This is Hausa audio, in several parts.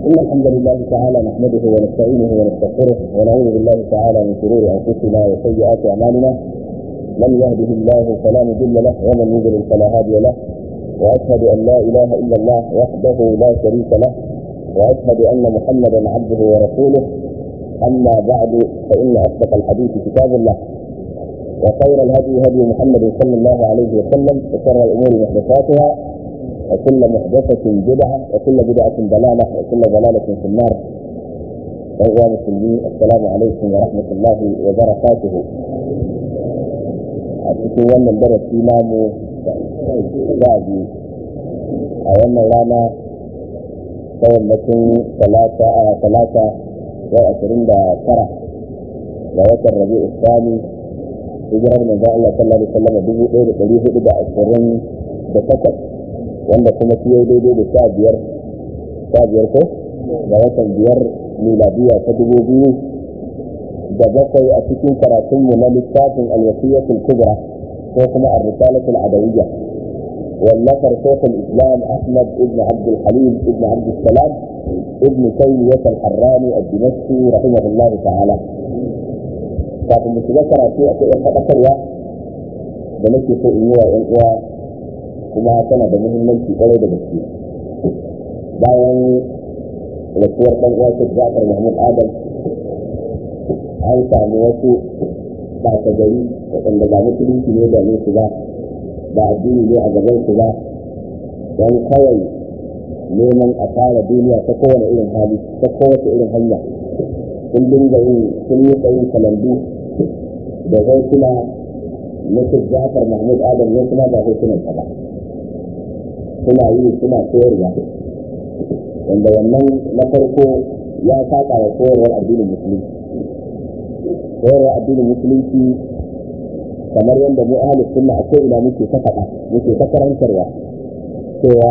إن الحمد لله تعالى نحمده ونستعينه ونستغفره ونعوذ بالله تعالى من شرور أنفسنا وسيئات أعمالنا من يهده الله فلا مضل له ومن يضلل فلا هادي له وأشهد أن لا إله إلا الله وحده لا شريك له وأشهد أن محمدا عبده ورسوله أما بعد فإن أصدق الحديث كتاب الله وخير الهدي هدي محمد صلى الله عليه وسلم وشر الأمور محدثاتها وكل محدثة بدعة وكل بدعة ضلالة وكل ضلالة في النار أيها المسلمين السلام عليكم ورحمة الله وبركاته أتكلم وانا الدرس إمام بعدي أولا رانا تولتين ثلاثة ثلاثة وعشرين ترى ووتر الربيع الثاني hijirar manzo Allah sallallahu alaihi wasallam dubu ɗaya da ɗari hudu da ashirin da takwas wanda kuma shi yayi daidai da sha biyar sha biyar ko da watan biyar miladiya ta dubu biyu da bakwai a cikin karatunmu na littafin alwasiyatul kubra ko kuma ar-risalatul adawiyya والنصر شيخ الاسلام احمد ابن عبد الحليم ابن عبد السلام ابن تيميه الحراني الدمشقي رحمه الله تعالى kafin mu shiga karatu akwai yan faɗakarwa da nake so in yi wa ‘yan uwa kuma tana da muhimmanci ƙwarai da gaske bayan rasuwar ɗan uwa shi Jafar Mahmud Adam an sami wasu ɓata gari waɗanda ba musulunci ne da su ba ba addini ne a gaban su ba don kawai neman a fara duniya ta kowane irin hali ta kowace irin hanya sun dinga yin sun yi tsayin kalandu da hotuna na Jafar Mahmud Adam ne kuma ba hotunan sa ba suna yi suna koyarwa wanda wannan na farko ya saka wa koyarwar addinin musulunci koyarwar addinin musulunci kamar yadda mu ahalus sunna a ina muke ta faɗa muke ta karantarwa cewa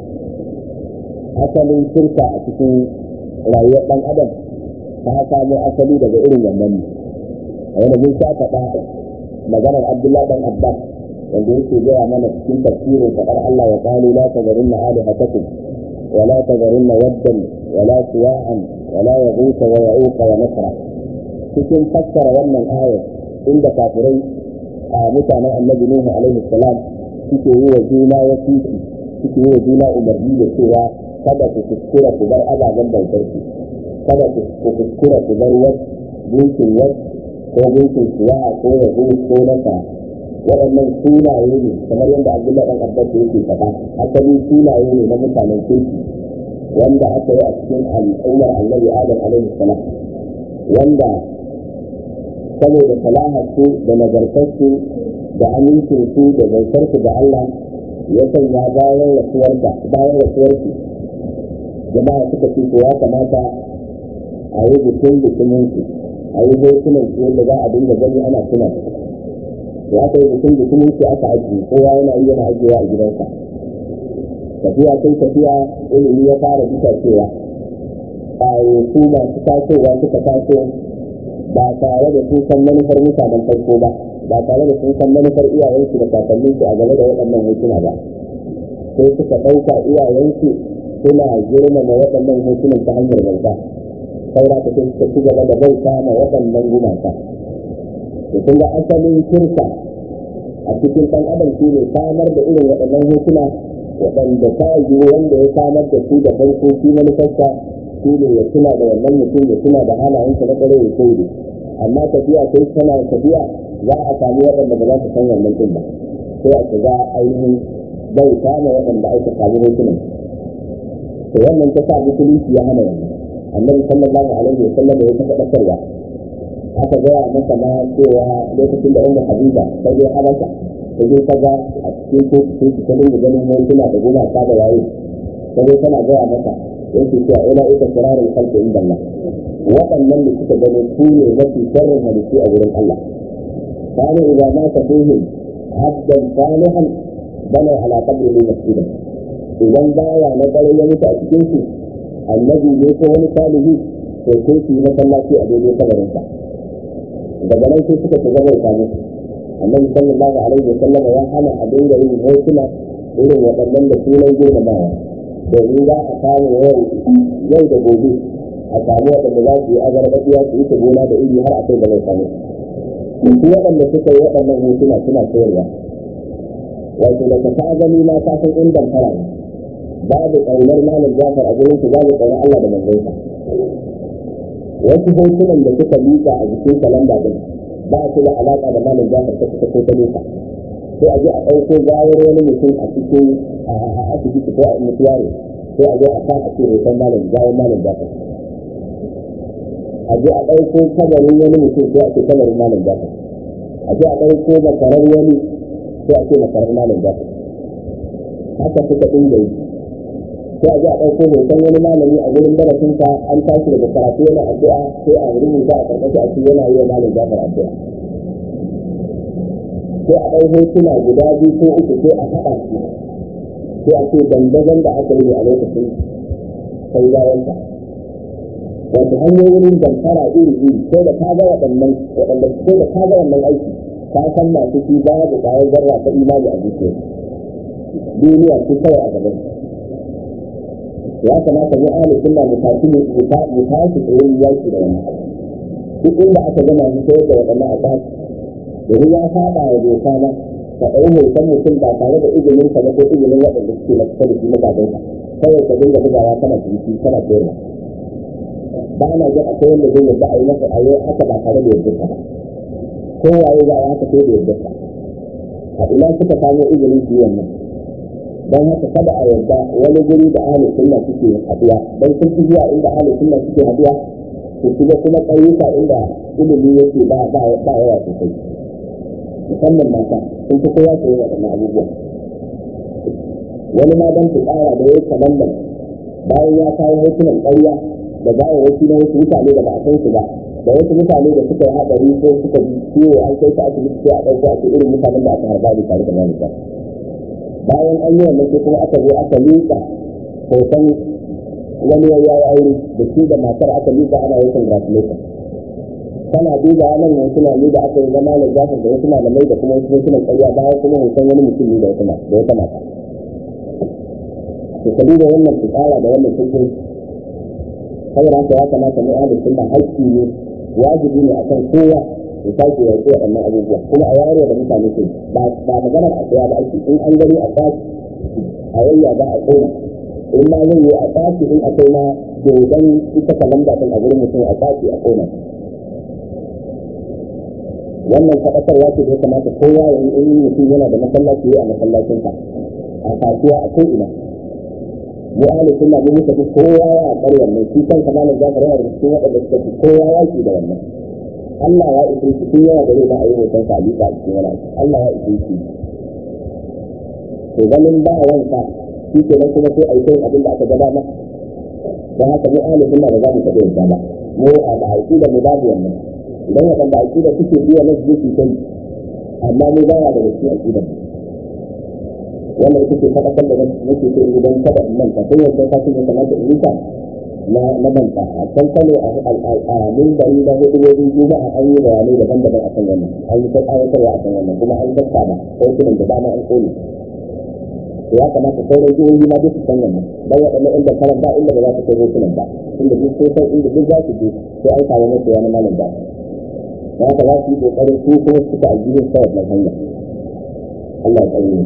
asalin shirka a cikin rayuwar ɗan adam ta samo asali daga irin wannan ne wanda mun sha faɗa maganar abdullahi dan abbas wanda yake gaya mana cikin tafsirin faɗar allah ya qalu la tazarunna alihatakum wa la tazarunna waddan wa la suwa'an wa la yaghutha wa ya'uqa wa nasra cikin fassara wannan ayar inda kafirai a mutanen annabi nuhu alaihi salam suke yi wa juna wasiki suke yi wa juna umarni da cewa kada ku kuskura ku bar ababen bautar ku kada ku kuskura ku bar wasu gunkin wasu ko gunkin suwa ko yahu ko nasa waɗannan sunaye ne kamar yadda abdullahi ɗan abbas yake faɗa asali sunaye ne na mutanen kirki wanda aka yi a cikin al'ummar annabi adam alaihi salam wanda saboda salahar su da nagartar su da amincin su da bautar su da Allah ya sanya bayan rasuwarka bayan rasuwarki jama'a suka ce ya kamata a yi bikin bikinin su a yi hotunan su wanda za a dinga gani ana tuna da aka yi bikin bikinin su aka ajiye kowa yana yi yana ajiyewa a gidansa tafiya sai tafiya ilimi ya fara bisa cewa a su masu tasowa suka taso ba tare da sun san manufar mutanen farko ba ba tare da sun san manufar iyayensu da kakanninsu a game da waɗannan hotuna ba sai suka ɗauka iyayensu suna girmama waɗannan hotunan ta hanyar bauta saura ta sun suka ci gaba da bauta ma waɗannan gumaka da kun ga asalin shirka a cikin ɗan adam shi ne samar da irin waɗannan hotuna waɗanda ta yi wanda ya samar da su da farko shi manufarsa shi ne ya tuna da wannan mutum ya tuna da halayensa na ƙwarai ya sai amma tafiya sai tana tafiya za a sami waɗanda ba za su san wannan ɗin ba sai a shiga ainihin bauta ma waɗanda aka sami hotunan to wannan ta sa musulunci ya hana wannan annabi sallallahu alaihi wa sallam ya taɓa ɗakarwa aka gaya masa ma cewa lokacin da umar habiba ta je habasha ta je ta ga a cikin kotu sun ta dinga ganin hotuna da gumaka da waye ta zo tana gaya masa yake cewa ila ita kirarin kalfi inda Allah waɗannan da suka gani su ne mafi sharrin hadisi a wurin Allah kanu idza ma ta fihim abdan salihan bana ala qabrihi masjidan idan baya na dare ya mutu a cikin su annabi ne ko wani salihi to sai su yi masallaci a daidai kabarin sa daga nan sai suka shiga bauta musu annabi sallallahu alaihi wa sallam ya hana a dinga yin hotuna irin waɗannan da sunan girmamawa domin za a samu yau yau da gobe a samu waɗanda za su yi azarbaɗiya su yi ta gona da iri har a kai da mai samu su waɗanda suka yi waɗannan hotuna suna sayarwa wato da ka ta gani na ta san in damfara ne babu ƙaunar malam jafar a gurin su babu ƙaunar Allah da manzonsa wasu hotunan da suka miƙa a jikin kalanda din ba su da alaƙa da malam jafar ta suka ko ta nesa sai a je a ɗauko gawar wani mutum a cikin a asibiti ko a mutuware sai a je a sa a ce hoton malam gawar malam jafar a je a ɗauko kabarin wani mutum sai a ce kabarin malam jafar a je a ɗauko makarar wani sai a ce makarar malam jafar haka suka dinga yi sai a ji a ɗauko hoton wani malami a gurin darasinsa an tashi daga karatu yana addu'a sai a rubuta a karkashi a cikin yana yi wa malam jafar addu'a sai a ɗau hotuna guda biyu ko uku sai a haɗa su sai a ce dandazon da aka yi a lokacin kai bayansa wato hanyoyin damfara iri iri sai da ka ga waɗannan waɗanda sai da ka ga wannan aiki ka san masu shi babu ƙwayar zarra ta imani a zuciya duniya su kawai a gaban ya kamata mu ahli sunna mu tafi mu mu tashi tsayin yaki da wannan duk inda aka gama mu sayar da waɗannan a tashi domin ya saba wa doka na ka ɗau hoton mutum ba tare da izinin ka ba ko izinin waɗanda suke na kusa da shi magadan ka kawai ka dinga bugawa kana ciniki kana sayarwa ba na jin akwai wanda zai yarda a yi masa a yi haka ba tare da yardar ba ko waye za a yi haka sai da yardar a ina suka samu izinin su yi wannan don haka kada a yarda wani guri da ahalin sunna suke haduwa don sun fi zuwa inda ahalin sunna suke haduwa su shiga kuma ƙauyuka inda ilimi yake ba ba ba yawa sosai musamman mata sun fi kowa koyi waɗannan abubuwa wani ma don su ƙara da yayi kamallan bayan ya kawo hotunan ƙarya da za a wasu na wasu mutane da ba a san su ba da wasu mutane da suka yi haɗari ko suka ji ciwo an kai su asibiti sai a ɗauko a ce irin mutanen da aka harba da tare da mamuta bayan an yi wannan sai kuma aka zo aka liƙa hoton wani ya yi aure da shi da matar aka liƙa ana yin congratulation kana duba nan wasu na da aka yi zama da zafin da wasu malamai da kuma wasu hotunan ƙarya bayan kuma hoton wani mutum ne da wata da wata mata to ka duba wannan fitsara da wannan cikin saboda haka ya kamata mu ahli sunna haƙƙi ne wajibi ne akan kowa ya sake ya ce waɗannan abubuwa kuma a yaro da mutane su ba ba maganar a tsaya da ake in an gani a tsaki a yayya za a tsoma in ma zai yi a tsaki in akwai na dodon ita kalanda din a gurin mutum a tsaki a kona wannan faɗakarwa ce da ya kamata kowa ya yi in mutum yana da masallaci a masallacinsa a kasuwa a ko'ina mu ahli sunna mun muka fi kowa ya akar wannan shi kan kamalan jafar yana da cikin waɗanda suka fi kowa yaki da wannan Allah ya ishe shi tun yana da rai ba a yi hoton sa a bisa a cikin wani Allah ya ishe shi to ganin ba wanka shi ke nan kuma sai a yi kai abin da aka gaba ma don haka mu ahli sunna ba za mu taɓa yadda ba mu a da aiki da mu babu wannan idan waɗanda aiki da suke biya na su su kai amma mu ba ya da gaske aiki da wannan ita ce faɗakar da nake so in idan kada in manta sai wanda ka ce kamata in yi na na manta a can kano a mimbari na hudubobi juma'a an yi bayanai daban-daban a kan wannan an yi ta ayatarwa a kan wannan kuma an tatta da hotunan da dama an kone ya kamata sauran jihohi ma duk su san wannan dan waɗannan inda karan ba inda ba za su kai hotunan ba inda duk sai san inda duk za su je sai an samu masu wani malam ba ya haka za su yi kokarin su kuma suka aljihun sa wannan hanya Allah ya tsaye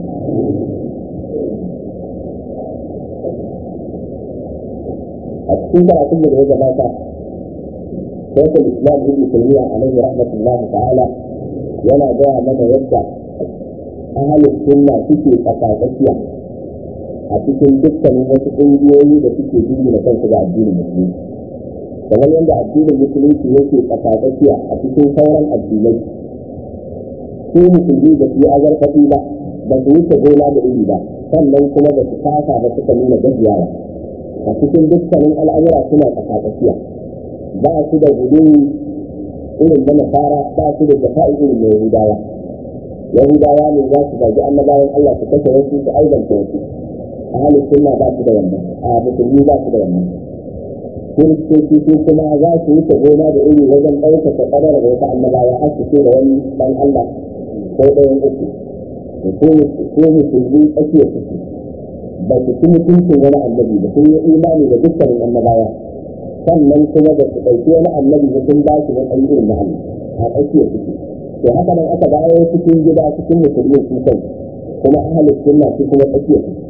a cikin karatun da ya gabata شيخ الاسلام ابن تيميه عليه رحمه الله تعالى yana gaya mana yadda ahalin sunna suke tsakatsakiya a cikin dukkanin wasu ƙungiyoyi da suke jingina kansu ga addinin musulunci kamar yadda addinin musulunci yake tsakatsakiya a cikin sauran addinai su musulmi da su yi azarfafi ba ba su wuce gona da iri ba sannan kuma ba su kasa ba suka nuna gajiyawa a cikin dukkanin al'amura suna tsakatsakiya ba su da gudun irin na nasara ba su da jafa'i irin na yahudawa yahudawa ne za su zagi annabawan allah su kashe wasu su aibanta wasu a halin sunna ba su da wannan a musulmi ba su da wannan kiristoci su kuma za su wuce gona da iri wajen ɗaukaka ƙadar da wata annabawa har su ce da wani ɗan allah ko ɗayan uku ko musulmi tsakiyar su ba su ci mutuncin wani annabi ba sun yi imani da dukkanin annabawa sannan kuma da su ɗauki wani annabi da sun ba shi wani irin na Allah a tsakiyar suke to haka nan aka dawo cikin gida cikin musulmi su kai kuma ahalin sunna su kuma tsakiyar suke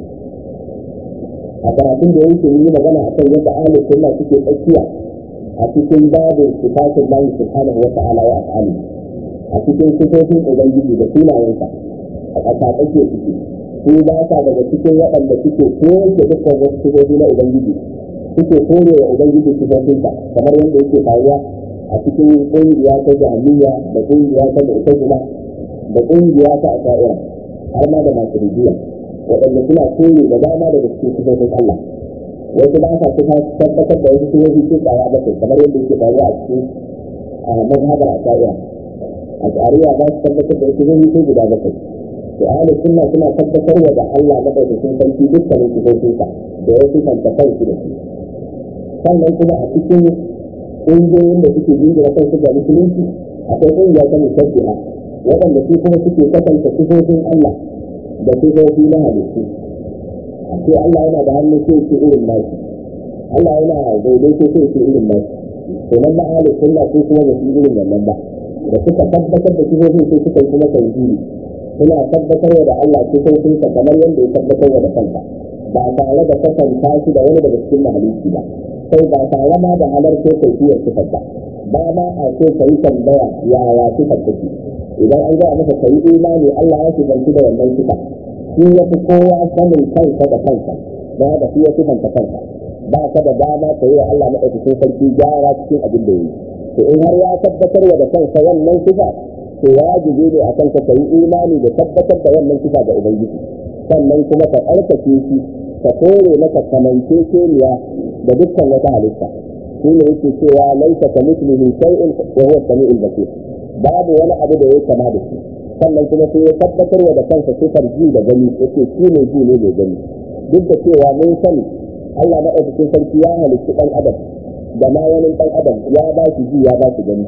a karatun da yake yi magana akan yadda ahalin sunna suke tsakiya a cikin babin sifatin Allah subhanahu wa ta'ala wa af'ali a cikin sifofin ubangiji da sunayensa a ƙasa tsakiyar suke su ba sa daga cikin waɗanda suke koyar da dukkan wasu sifofi na ubangiji suke kore wa ubangiji sifofinsa kamar yadda yake faruwa a cikin ƙungiya ta jami'a da ƙungiya ta mu'tazila da ƙungiya ta asha'ira har ma da masu rijiya waɗanda suna kore da dama daga cikin sifofin Allah wasu ba sa su tabbatar da wasu sifofi su tsaya bakwai kamar yadda yake faruwa a cikin mazhabar asha'ira asha'ira ba su tabbatar da wasu sifofi su guda bakwai to ahlus sunna suna tabbatar wa da Allah madaukakin sarki dukkanin sifofinsa da wasu tantakar su da su sannan kuma a cikin ƙungiyoyin da suke jingira kansu ga musulunci akwai ƙungiya ta musabbiha waɗanda su kuma suke kwatanta sifofin Allah da sifofi na halittu a ce Allah yana da hannu sai ce irin nashi Allah yana daidaito sai ce irin nashi to nan ba ahlus sunna su kuma ba su irin wannan ba da suka tabbatar da sifofin sai suka kuma tauhidi suna tabbatar da Allah sifofinsa kamar yadda ya tabbatar da kansa ba tare da kasanta shi da wani daga cikin mahalicci ba sai ba tare ma da halarta kaifiyar sifar ba ba ma a so ka yi tambaya yaya sifar take idan an gaya maka ka yi imani Allah ya shiganci da wannan sifa shi ya fi kowa sanin kansa da kansa da da shi ya sifanta kansa ba ka da dama ka yi wa Allah maɗaukakin sarki gyara cikin abin da ya yi to in har ya tabbatar da kansa wannan sifa to wajibi ne a kanka ka yi imani da tabbatar da wannan sifa ga ubangiji sannan kuma ka tsarkake shi ka kore maka kamanceceniya da dukkan wata halitta shi ne yake cewa laisa ka mislihi shay'un wa huwa samiul basir babu wani abu da ya kama da shi sannan kuma sai ya tabbatar da kansa sifar ji da gani yake shi ne ji ne mai gani duk da cewa mun sani Allah maɗaukakin sarki ya halitta ɗan adam da ma wani ɗan adam ya ba shi ji ya ba shi gani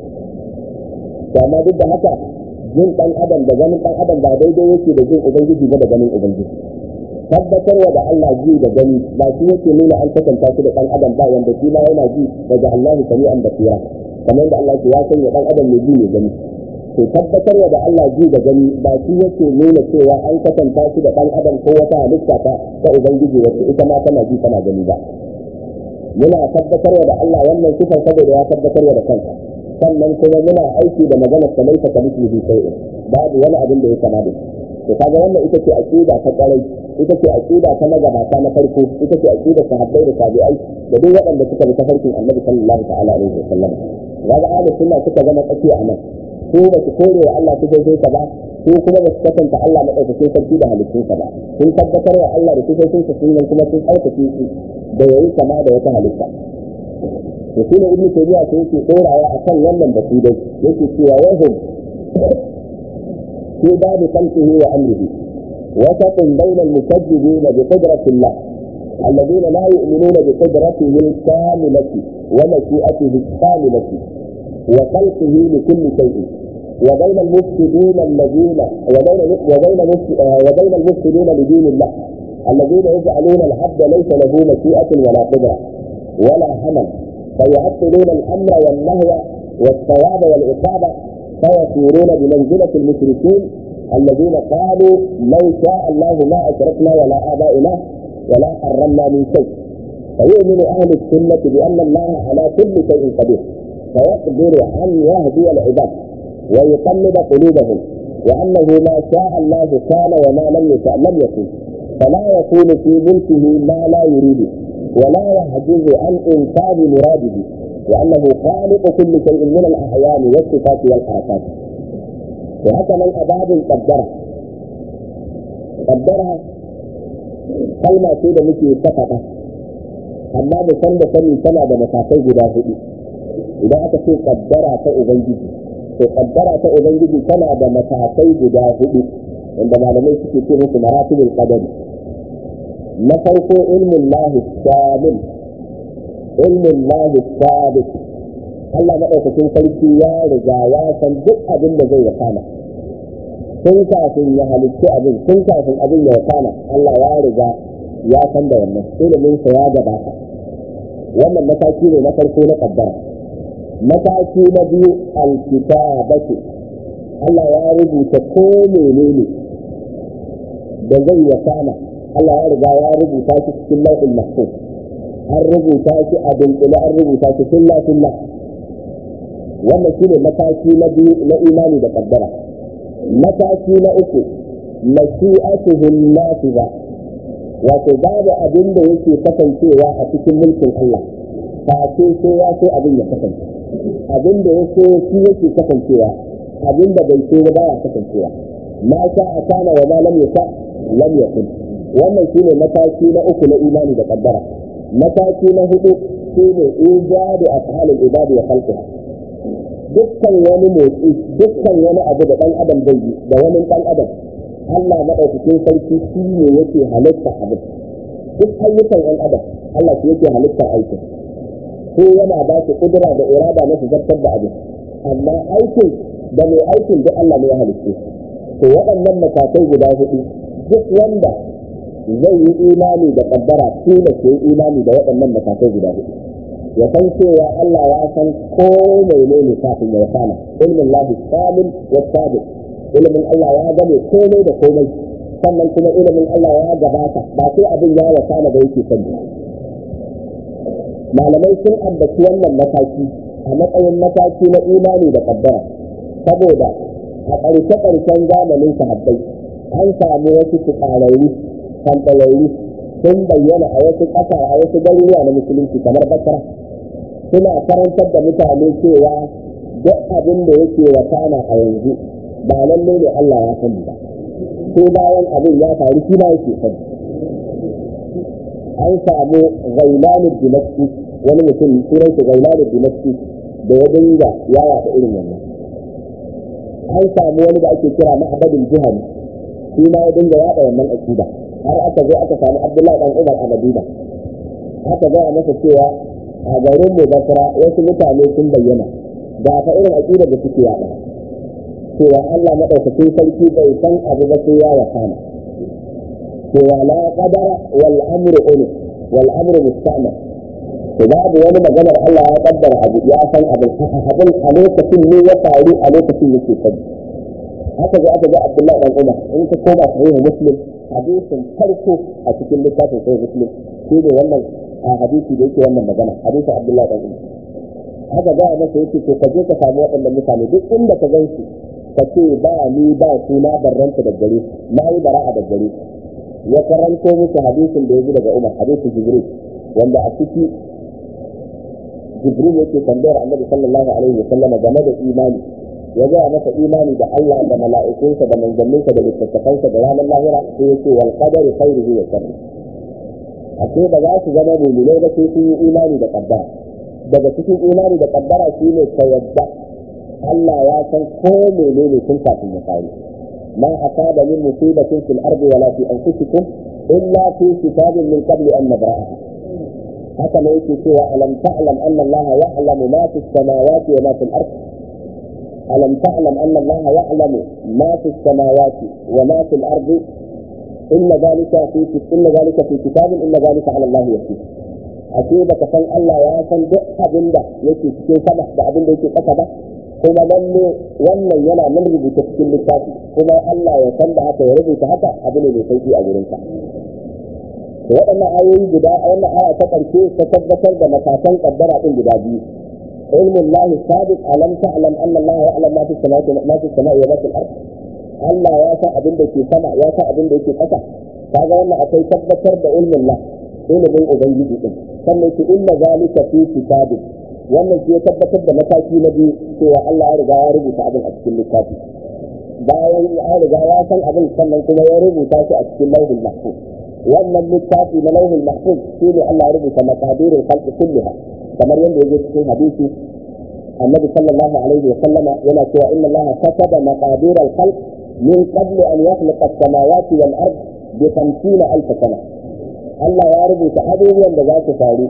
amma duk da haka jin ɗan adam da ganin ɗan adam ba daidai yake da jin ubangiji ba da ganin ubangiji tabbatarwa da Allah ji da gani ba shi yake nuna an kasanta shi da ɗan adam ba wanda shi ma yana ji daga Allah sami'an basira kamar da Allah ya sanya ɗan adam mai ji mai gani to tabbatarwa da Allah ji da gani ba shi yake nuna cewa an kasanta shi da ɗan adam ko wata halitta ta ta ubangiji wacce ita ma tana ji tana gani ba muna tabbatarwa da Allah wannan sifar saboda ya tabbatarwa da kansa sannan kuma muna aiki da maganar sa laisa ka mislihi shay'un babu wani abin da ya kama da to kaga wannan ita ce aqida ta kwarai ita ce aqida ta magabata na farko ita ce aqida sahabbai da tabi'ai da duk waɗanda suka bi tafarkin Annabi sallallahu ta'ala alaihi wasallam kaga ahlus sunna suka zama tsakiya a nan ko ba su kore wa Allah su gaishe ka ba ko kuma ba su kasanta Allah madaukakin sarki da halittunsa ba sun tabbatar wa Allah da sifofinsa sun kuma sun ɗaukake shi da yayi kama da wata halitta to shi ne ibnu tabiya sai yake dorawa akan wannan batu dai yake cewa wahum في باب خلقه وامره وسط بين المكذبين بقدرة الله الذين لا يؤمنون بقدرته الكاملة ومشيئته الكاملة وخلقه لكل شيء وبين المفسدين الذين وبين وبين وبين المفسدين لدين الله الذين يجعلون العبد ليس له مشيئة ولا قدرة ولا همل فيعطلون الامر والنهي والثواب والعقاب فيصيرون بمنزله المشركين الذين قالوا لو شاء الله ما اشركنا ولا ابائنا ولا حرمنا من شيء فيؤمن اهل السنه بان الله على كل شيء قدير فيقدر ان يهدي العباد ويقلب قلوبهم وانه ما شاء الله كان وما لم يشاء لم يكن فلا يكون في ملكه ما لا يريده ولا يعجز عن انفاذ مراده وانه خالق كل شيء من الاعيان والصفات والحركات وهكذا الاباب قدرها قدرها kalma ce da muke fafaɗa amma da san da sani tana da matakai guda hudu idan aka ce kaddara ta ubangiji to kaddara ta ubangiji tana da matakai guda hudu wanda malamai suke ce musu maratibul qadari na farko ilmin lahi shamil ilmin lahi sabit Allah maɗaukakin sarki ya riga ya san duk abin da zai wakana tun kafin ya halitta abin tun kafin abin ya wakana Allah ya riga ya san da wannan ilimin sa ya gabata wannan mataki ne na farko na kaddara mataki na biyu alkitabatu Allah ya rubuta ko menene da zai wakana Allah ya riga ya rubuta shi cikin lauhin mahfuz an rubuta shi a dunkule an rubuta shi filla filla wannan shi ne mataki na biyu na imani da kaddara mataki na uku mashi'atuhum nafiza wato babu abin da yake kasancewa a cikin mulkin Allah face sai ya so abin ya kasance abin da ya so shi yake kasancewa abin da bai so ba ya kasancewa ma sha a kana wa ma lam yasha lam yakun wannan shine mataki na uku na imani da kaddara mataki na hudu shine ijadu af'alul ibadi wa khalqiha dukkan wani motsi dukkan wani abu da dan adam zai yi da wani dan adam Allah madaukakin sarki shi ne yake halitta abin duk ayyukan ɗan adam Allah shi yake halittar aikin ko yana ba shi kudura da irada na su zartar da abin amma aikin da mai aikin duk Allah ne ya halitta to waɗannan matakai guda hudu duk wanda zai yi imani da kaddara shi ne ke yi imani da waɗannan matakai guda hudu ya san cewa Allah ya san ko menene kafin ya kana ilmin lahi kamil wa sabiq ilimin Allah ya gane komai da komai sannan kuma ilimin Allah ya gabata ba sai abin ya wakana da yake sani malamai sun ambaci wannan mataki a matsayin mataki na imani da kaddara saboda a ƙarshe-ƙarshen zamanin sahabbai an samu wasu tukararru kantararru sun bayyana a wasu ƙasa a wasu garuruwa na musulunci kamar basra suna karantar da mutane cewa duk abin da yake wakana a yanzu ba lalle ne Allah ya sani ba ko bayan abin ya faru shi ba yake sani an samu gailanu dimaski wani mutum sunan shi gailanu dimaski da ya dinga ya yaɗa irin wannan an samu wani da ake kira ma'abadin jihani shi ma ya dinga yaɗa wannan akida har aka zo aka samu abdullahi dan umar a madina aka gaya masa cewa a garin mu basra wasu mutane sun bayyana da fa irin akidar da suke yaɗa cewa Allah maɗaukakin sarki bai san abu ba sai ya wakana cewa la qadara wal amru ulu wal amru musta'mal to babu wani maganar Allah ya kaddara abu ya san abin abin a lokacin ne ya faru a lokacin yake sani haka ga aka ga Abdullahi dan Umar in ka koma sahih Muslim hadisin farko a cikin littafin sahih Muslim shi ne wannan hadisi da yake wannan magana hadisin Abdullahi dan Umar haka ga masa yake to ka je ka samu waɗannan mutane duk inda ka gan su ka ce ba ni ba su na barranta da gare na yi bara'a da gare ya karanto musu hadisin da ya ji daga Umar hadisin Jibril wanda a ciki Jibril yake tambayar Annabi sallallahu alaihi wasallam game da imani ya ga masa imani da Allah da mala'ikunsa da manzanninsa da littattafansa da ranar lahira sai yake wal qadari khairihi wa sharri ake ba za su zama mu'minai ba sai sun yi imani da qaddara daga cikin imani da qaddara shine ka yadda Allah ya san ko menene tun kafin ya faru ma asaba min musibatin fil ardi wala fi anfusikum illa fi kitabin min qabli an nabra'aha haka ne yake cewa alam ta'lam anna Allah ya'lamu ma fi samawati wa ma fil ard alam ta'lam anna Allah ya'lamu ma fi samawati wa ma fil ard inna dhalika fi inna dhalika fi kitabin inna dhalika 'ala Allah yasir ashe baka san Allah ya san duk abinda yake cikin sama da abinda yake ƙasa ba kuma lalle wannan yana nan rubuta cikin littafi kuma Allah ya san da haka ya rubuta haka abu ne mai sauki a gurin sa to waɗannan ayoyi guda wannan aya ta ƙarshe ta tabbatar da matakan kaddara din guda biyu ilmin lahi sabiq alam ta'lam anna Allah ya'lam ma fi samawati ma fi samai wa ma fi al-ard Allah ya san abin da ke sama ya san abin da yake ƙasa kaga wannan akwai tabbatar da ilmin Allah ilimin ubangiji din sannan ki inna zalika fi kitabin wannan shi ya tabbatar da mataki na biyu cewa Allah ya riga ya rubuta abin a cikin littafi bayan ya riga ya san abin sannan kuma ya rubuta shi a cikin lauhul mahfuz wannan littafi na lauhul mahfuz shi ne Allah ya rubuta maqadirul khalqi kulliha kamar yadda yake cikin hadisi annabi sallallahu alaihi wa sallama yana cewa inna Allah kataba maqadirul khalq min qabli an yakhluqa as-samawati wal ard bi 50000 sana Allah ya rubuta abubuwan da za su faru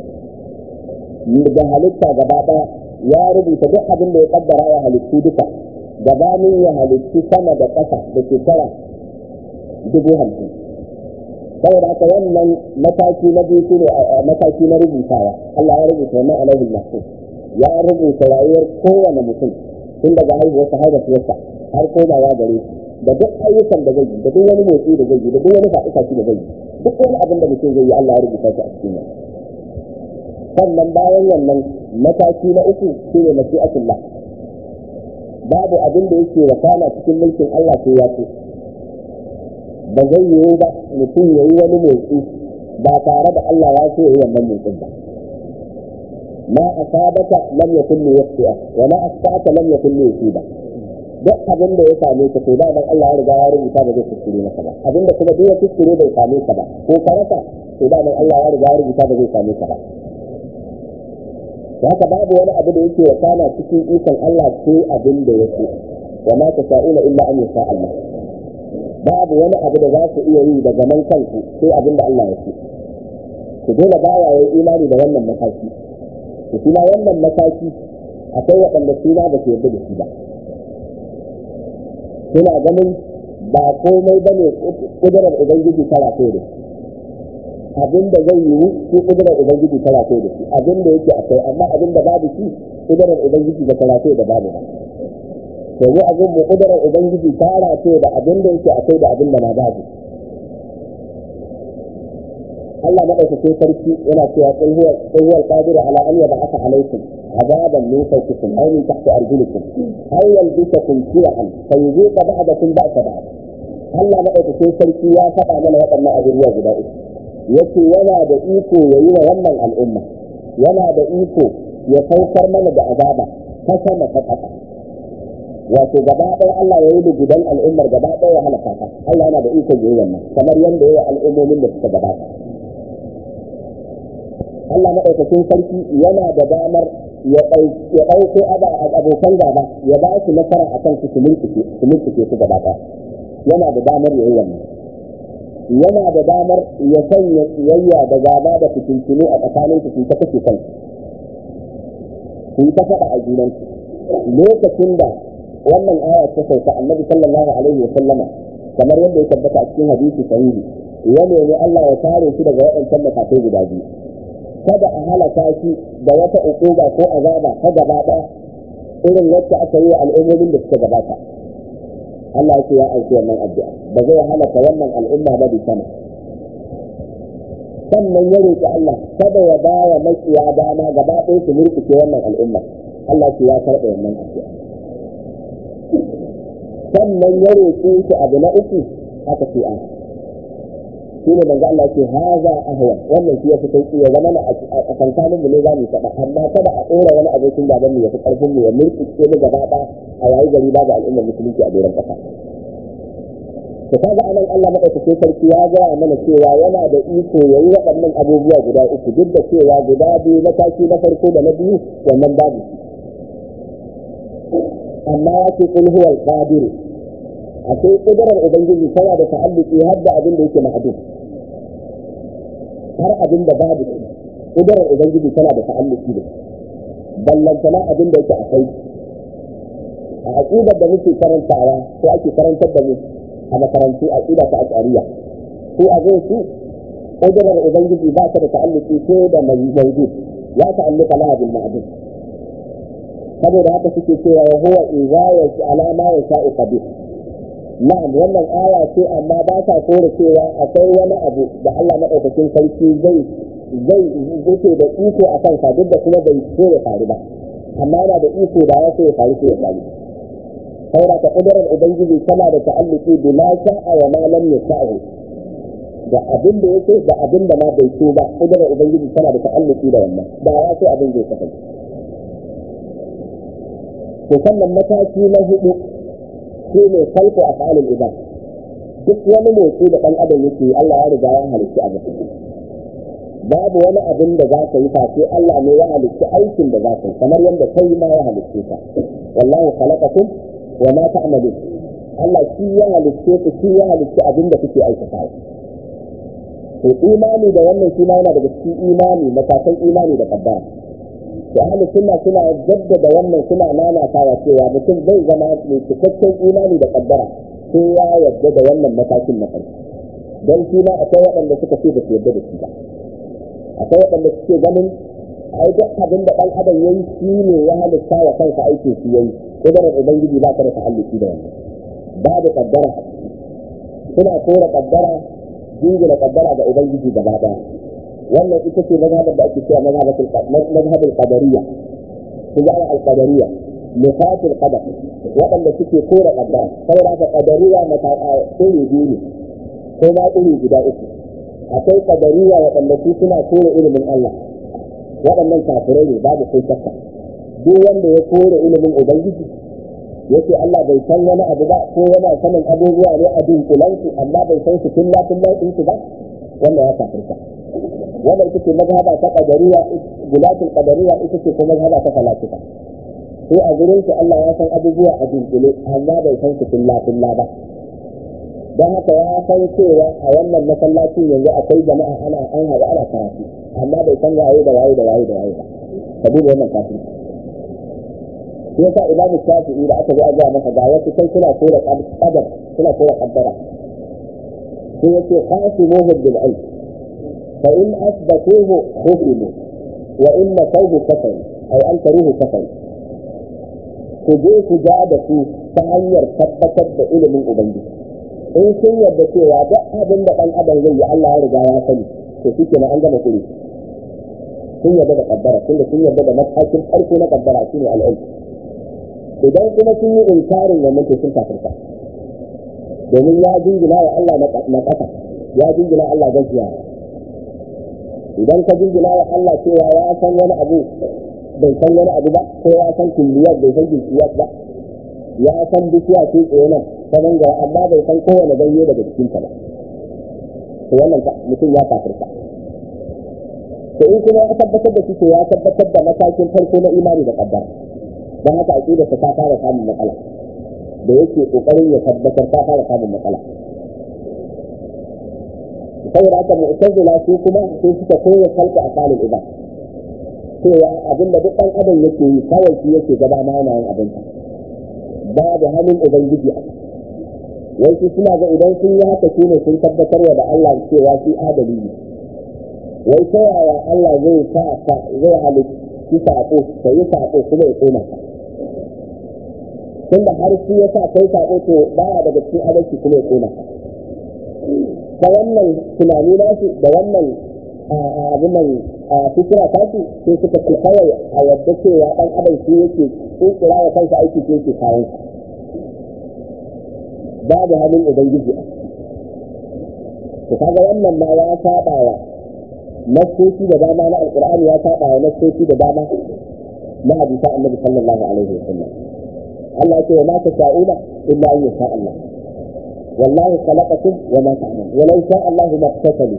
da halitta gaba ɗaya ya rubuta duk abin da ya kaddara ya halittu duka gabanin ya halittu sama da ƙasa da shekara dubu hamsin saboda haka wannan mataki na biyu shine mataki na rubutawa Allah ya rubuta wannan alaihi mahfuz ya rubuta rayuwar kowane mutum tun daga haihuwarsa har da fiyarsa har komawa gare shi da duk ayyukan da zai yi da duk wani motsi da zai yi da duk wani faɗi da zai yi duk wani abin da mutum zai yi Allah ya rubuta shi a cikin nan sannan bayan wannan mataki na uku shine mashi'atullah babu abin da yake wakana cikin mulkin Allah sai ya so ba zai yiwu ba mutum ya yi wani motsi ba tare da Allah ya so ya yi wannan motsin ba ma asabaka lam yakun li yaqti'a wa ma asfa'aka lam yakun li yusiba duk abin da ya same ka to da dan Allah ya riga ya rubuta ba zai kuskure maka ba abin da kuma duk ya kuskure bai same ka ba ko ka rasa to da dan Allah ya riga ya rubuta ba zai same ka ba haka babu wani abu da yake wakana cikin ikon Allah sai abin da yake wa ma tasa'una illa an yasha Allah babu wani abu da za ku iya yi daga nan kanku sai abin da Allah ya ce ku dole baya yayi imani da wannan mataki to kuma wannan mataki akwai waɗanda suna ba su yarda da shi ba suna ganin ba komai ba ne kudurar ubangiji ta rafe da abin da zai yiwu shi kudurar ubangiji ta rafe da shi abin da yake akwai amma abin da babu shi kudurar ubangiji da ta rafe da babu ba to mu abin mu kudurar ubangiji ta rafe da abin da yake akwai da abin da ma babu Allah madaukakin sarki yana cewa qul huwa qul huwa al-qadiru ala an yab'atha alaykum عذابا من فوقكم او من تحت ارجلكم او يلبسكم شيعا فيذيق بعضكم باس بعض Allah maɗaukakin sarki ya faɗa mana waɗannan abubuwa guda uku yace yana da iko ya yi wa wannan al'umma yana da iko ya saukar mana da azaba ta sama ta ƙasa wato gaba ɗaya Allah ya yi da gudan al'ummar gaba ɗaya ya halaka ta Allah yana da iko ya yi wannan kamar yadda ya yi al'ummomin da suka gabata Allah maɗaukakin sarki yana da damar ya ɗauko abokan gaba ya ba su nasara a kan su su mulkuke su gaba ɗaya yana da damar ya yi wannan yana da damar ya sanya tsiyayya da gaba da fitintunu a tsakanin su ta kashe kansu su yi ta faɗa a junansu lokacin da wannan aya ta sauka annabi sallallahu alaihi wa sallama kamar yadda ya tabbata a cikin hadisi sahihi ya nemi Allah ya kare shi daga waɗancan matakai guda biyu kada a halaka shi da wata ukuba ko azaba ta gaba ɗaya irin wacce aka yi wa al'ummomin da suka gabata Allah yake ya aiki wannan addu'a ba zai halaka wannan al'umma ba bi sama sannan ya roƙi Allah kada ya ba wa makiya dama gaba ɗaya su murƙuce wannan al'umma Allah ce ya karɓa wannan addu'a sannan ya roƙe shi abu na uku aka ce an shi ne manzo Allah ce haza ahwa wannan shi ya fi sauki ya zama a tsakankanin mu ne za mu faɗa amma kada a ɗora wani abokin gaban mu ya fi ƙarfin mu ya murƙuce mu gaba ɗaya a yayi gari babu al'ummar musulunci a doron ƙasa to kaga anan Allah madaukakin sarki ya gaya mana cewa yana da iko yayi waɗannan abubuwa guda uku duk da cewa guda biyu mataki na farko da na biyu wannan babu amma ya ce kul huwa al-qadir akwai kudurar ubangiji tana da ta'alluki har da abin da yake ma'adun har abin da babu kudurar ubangiji tana da ta'alluki da ballantana abin da yake akwai a aqidar da muke karantawa ko ake karantar da mu a makarantu aqida ta ashariya ko a zai su kudurar ubangiji ba ta da ta'alluki ko da mawjud ya ta'alluka laha bil ma'dud saboda haka suke cewa wa huwa idza ala ma yasha'u qadir na'am wannan aya ce amma ba ta kore cewa akwai wani abu da Allah madaukakin sarki zai zai yake da iko a kansa duk da kuma bai so ya faru ba amma yana da iko da ya so ya faru sai ya faru saboda ta kudurar ubangiji tana da ta'alluki bi ma sha'a wa ma lam yasha'u da abin da yake da abin da ma bai so ba kudurar ubangiji tana da ta'alluki da wannan da ya so abin zai kasance to sannan mataki na hudu shi ne kalko a fa'alin ibad duk wani motsi da ɗan adam yake Allah ya riga ya halitta abu babu wani abin da za ka yi face Allah ne ya halitta aikin da za ka yi kamar yadda kai ma ya halitta ka wallahu khalaqakum wa ma ta'malun Allah shi ya halitta ku shi ya halitta abin da kuke aikata to imani da wannan shi ma yana daga cikin imani matakan imani da kaddara to ahli sunna suna jaddada wannan suna nanatawa cewa mutum zai zama mai cikakken imani da kaddara sai ya yarda da wannan matakin na farko don shi ma akwai waɗanda suka ce da su yarda da shi ba akwai waɗanda suke ganin ai duk abin da ɗan adam yayi shi ne ya halitta wa kansa aikin shi yayi kudurar ubangiji ba ta da ta'alluki da wannan babu kaddara suna kora kaddara jingina kaddara ga ubangiji gaba daya wannan ita ce mazhabar da ake cewa mazhabul qadariyya su ga al-qadariyya nufatul qadar waɗanda suke kora kaddara saboda haka qadariyya mata iri biyu ne ko ma iri guda uku akwai qadariyya waɗanda su suna kore ilimin Allah waɗannan kafirai ne babu kai shakka duk wanda ya kore ilimin ubangiji yake Allah bai san wani abu ba ko yana sanin abubuwa ne a dunkulansu amma bai san su tun lafin lafin su ba wannan ya kafirta wannan ita ce mazhaba ta qadariya gulatul qadariya ita ce kuma mazhaba ta falasifa sai a gurin su Allah ya san abubuwa a dunkule amma bai san su tun lafin ba don haka ya san cewa a wannan masallacin yanzu akwai jama'a ana an haɗu ana karatu amma bai san waye da waye da waye da waye ba ka duba wannan kafin shi yasa imam shafi'i da aka zo a ga masa ga wasu kai suna kora qadar suna kora qaddara sai yace qasimuhu bil ilm fa in asbatuhu khufimu wa in nasawhu kafaru ay ankaruhu kafaru ku je ku ja da su ta hanyar tabbatar da ilimin ubangiji in sun yarda cewa duk abin da ɗan adam zai yi Allah ya riga ya sani to shi ke an gama kuri sun yarda da kaddara tunda sun yarda da matakin farko na kaddara shine al'ilm idan kuma sun yi inkarin wannan to sun kafirta domin ya jingina wa Allah na ƙasa ya jingina Allah gaskiya idan ka jingina wa Allah cewa ya san wani abu bai san wani abu ba ko ya san kulliyar bai san jinkiyar ba ya san bishiya ce tsaye nan ta bangare amma bai san kowane ganye daga cikinta ba to wannan mutum ya kafirta to in kuma ya tabbatar da shi to ya tabbatar da matakin farko na imani da kaddara don haka aqida ta fara samun matsala da yake kokarin ya tabbatar ta fara samun matsala saboda haka mu'tazila su kuma sai suka koya kalka a kalin ibad cewa abinda duk ɗan adam yake yi kawai shi yake gaba ma yana yin abinsa babu hannun ubangiji a wai su suna ga idan sun yi haka shi ne sun tabbatar da Allah cewa shi adali ne wai ta yaya Allah zai sa ka zai halitta sako ka yi sako kuma ya koma ka tunda har shi ya sa kai sako to baya daga cikin adalci kuma ya koma ka ta wannan tunani nasu da wannan abin nan a fikira ta su sai suka ce kawai a yadda cewa ɗan adam shi yake kirkira wa kansa aiki shi yake kayan babu hannun ubangiji a to kaga wannan ma ya saba wa nassoci da dama na alqur'ani ya saba wa nassoci da dama na hadisa annabi sallallahu alaihi wasallam Allah ya ce ma ta sha'una illa an yasha Allah wallahu khalaqakum wa ma ta'malun wa law sha Allah ma tasalu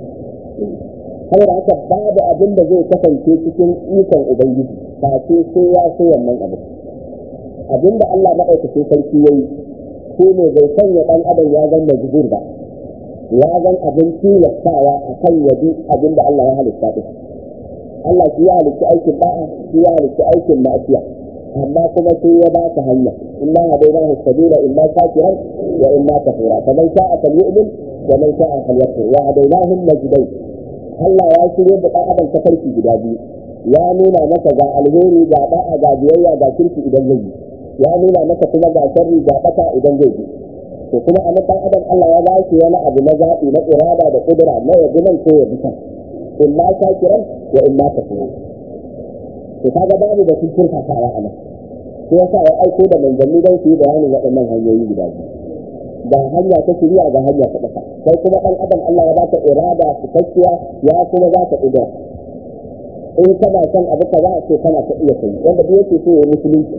saboda haka babu abin da zai kasance cikin ikon ubangiji ba sai sai ya so wannan abin abin da Allah maɗaukacin sarki yayi ko ne bai sanya ɗan adam ya zama majbur ba ya zan abin tilastawa a kan yabi abin da Allah ya halitta ɗin Allah shi ya halitta aikin ba'a shi ya halitta aikin ma'asiya amma kuma sai ya ba ta hanya inna hadainahu sabila imma shakiran wa imma kafura faman sha'a falyu'min wa man sha'a falyakfur wa hadainahum najdayn Allah ya shirya da ɗan adam ta farki guda biyu ya nuna masa ga alheri ga da'a ga biyayya ga kirki idan zai yi ya nuna masa kuma ga sharri ga bata idan zai yi to kuma a ɗan adam Allah ya ba shi wani abu na zaɓi na irada da kudura na yabi nan ko yabi kan in ma shakiran wa in ma kafura to kaga babu da sun kirka sawa a nan sai yasa ya aiko da manzanni don su yi bayanin waɗannan hanyoyi guda biyu ga hanya ta shirya ga hanya ta ƙasa sai kuma ɗan adam Allah ya baka irada cikakkiya ya kuma za ka ƙudura in kana son abu ka za a ce kana ta iya kai wanda duk yake so ya musulunci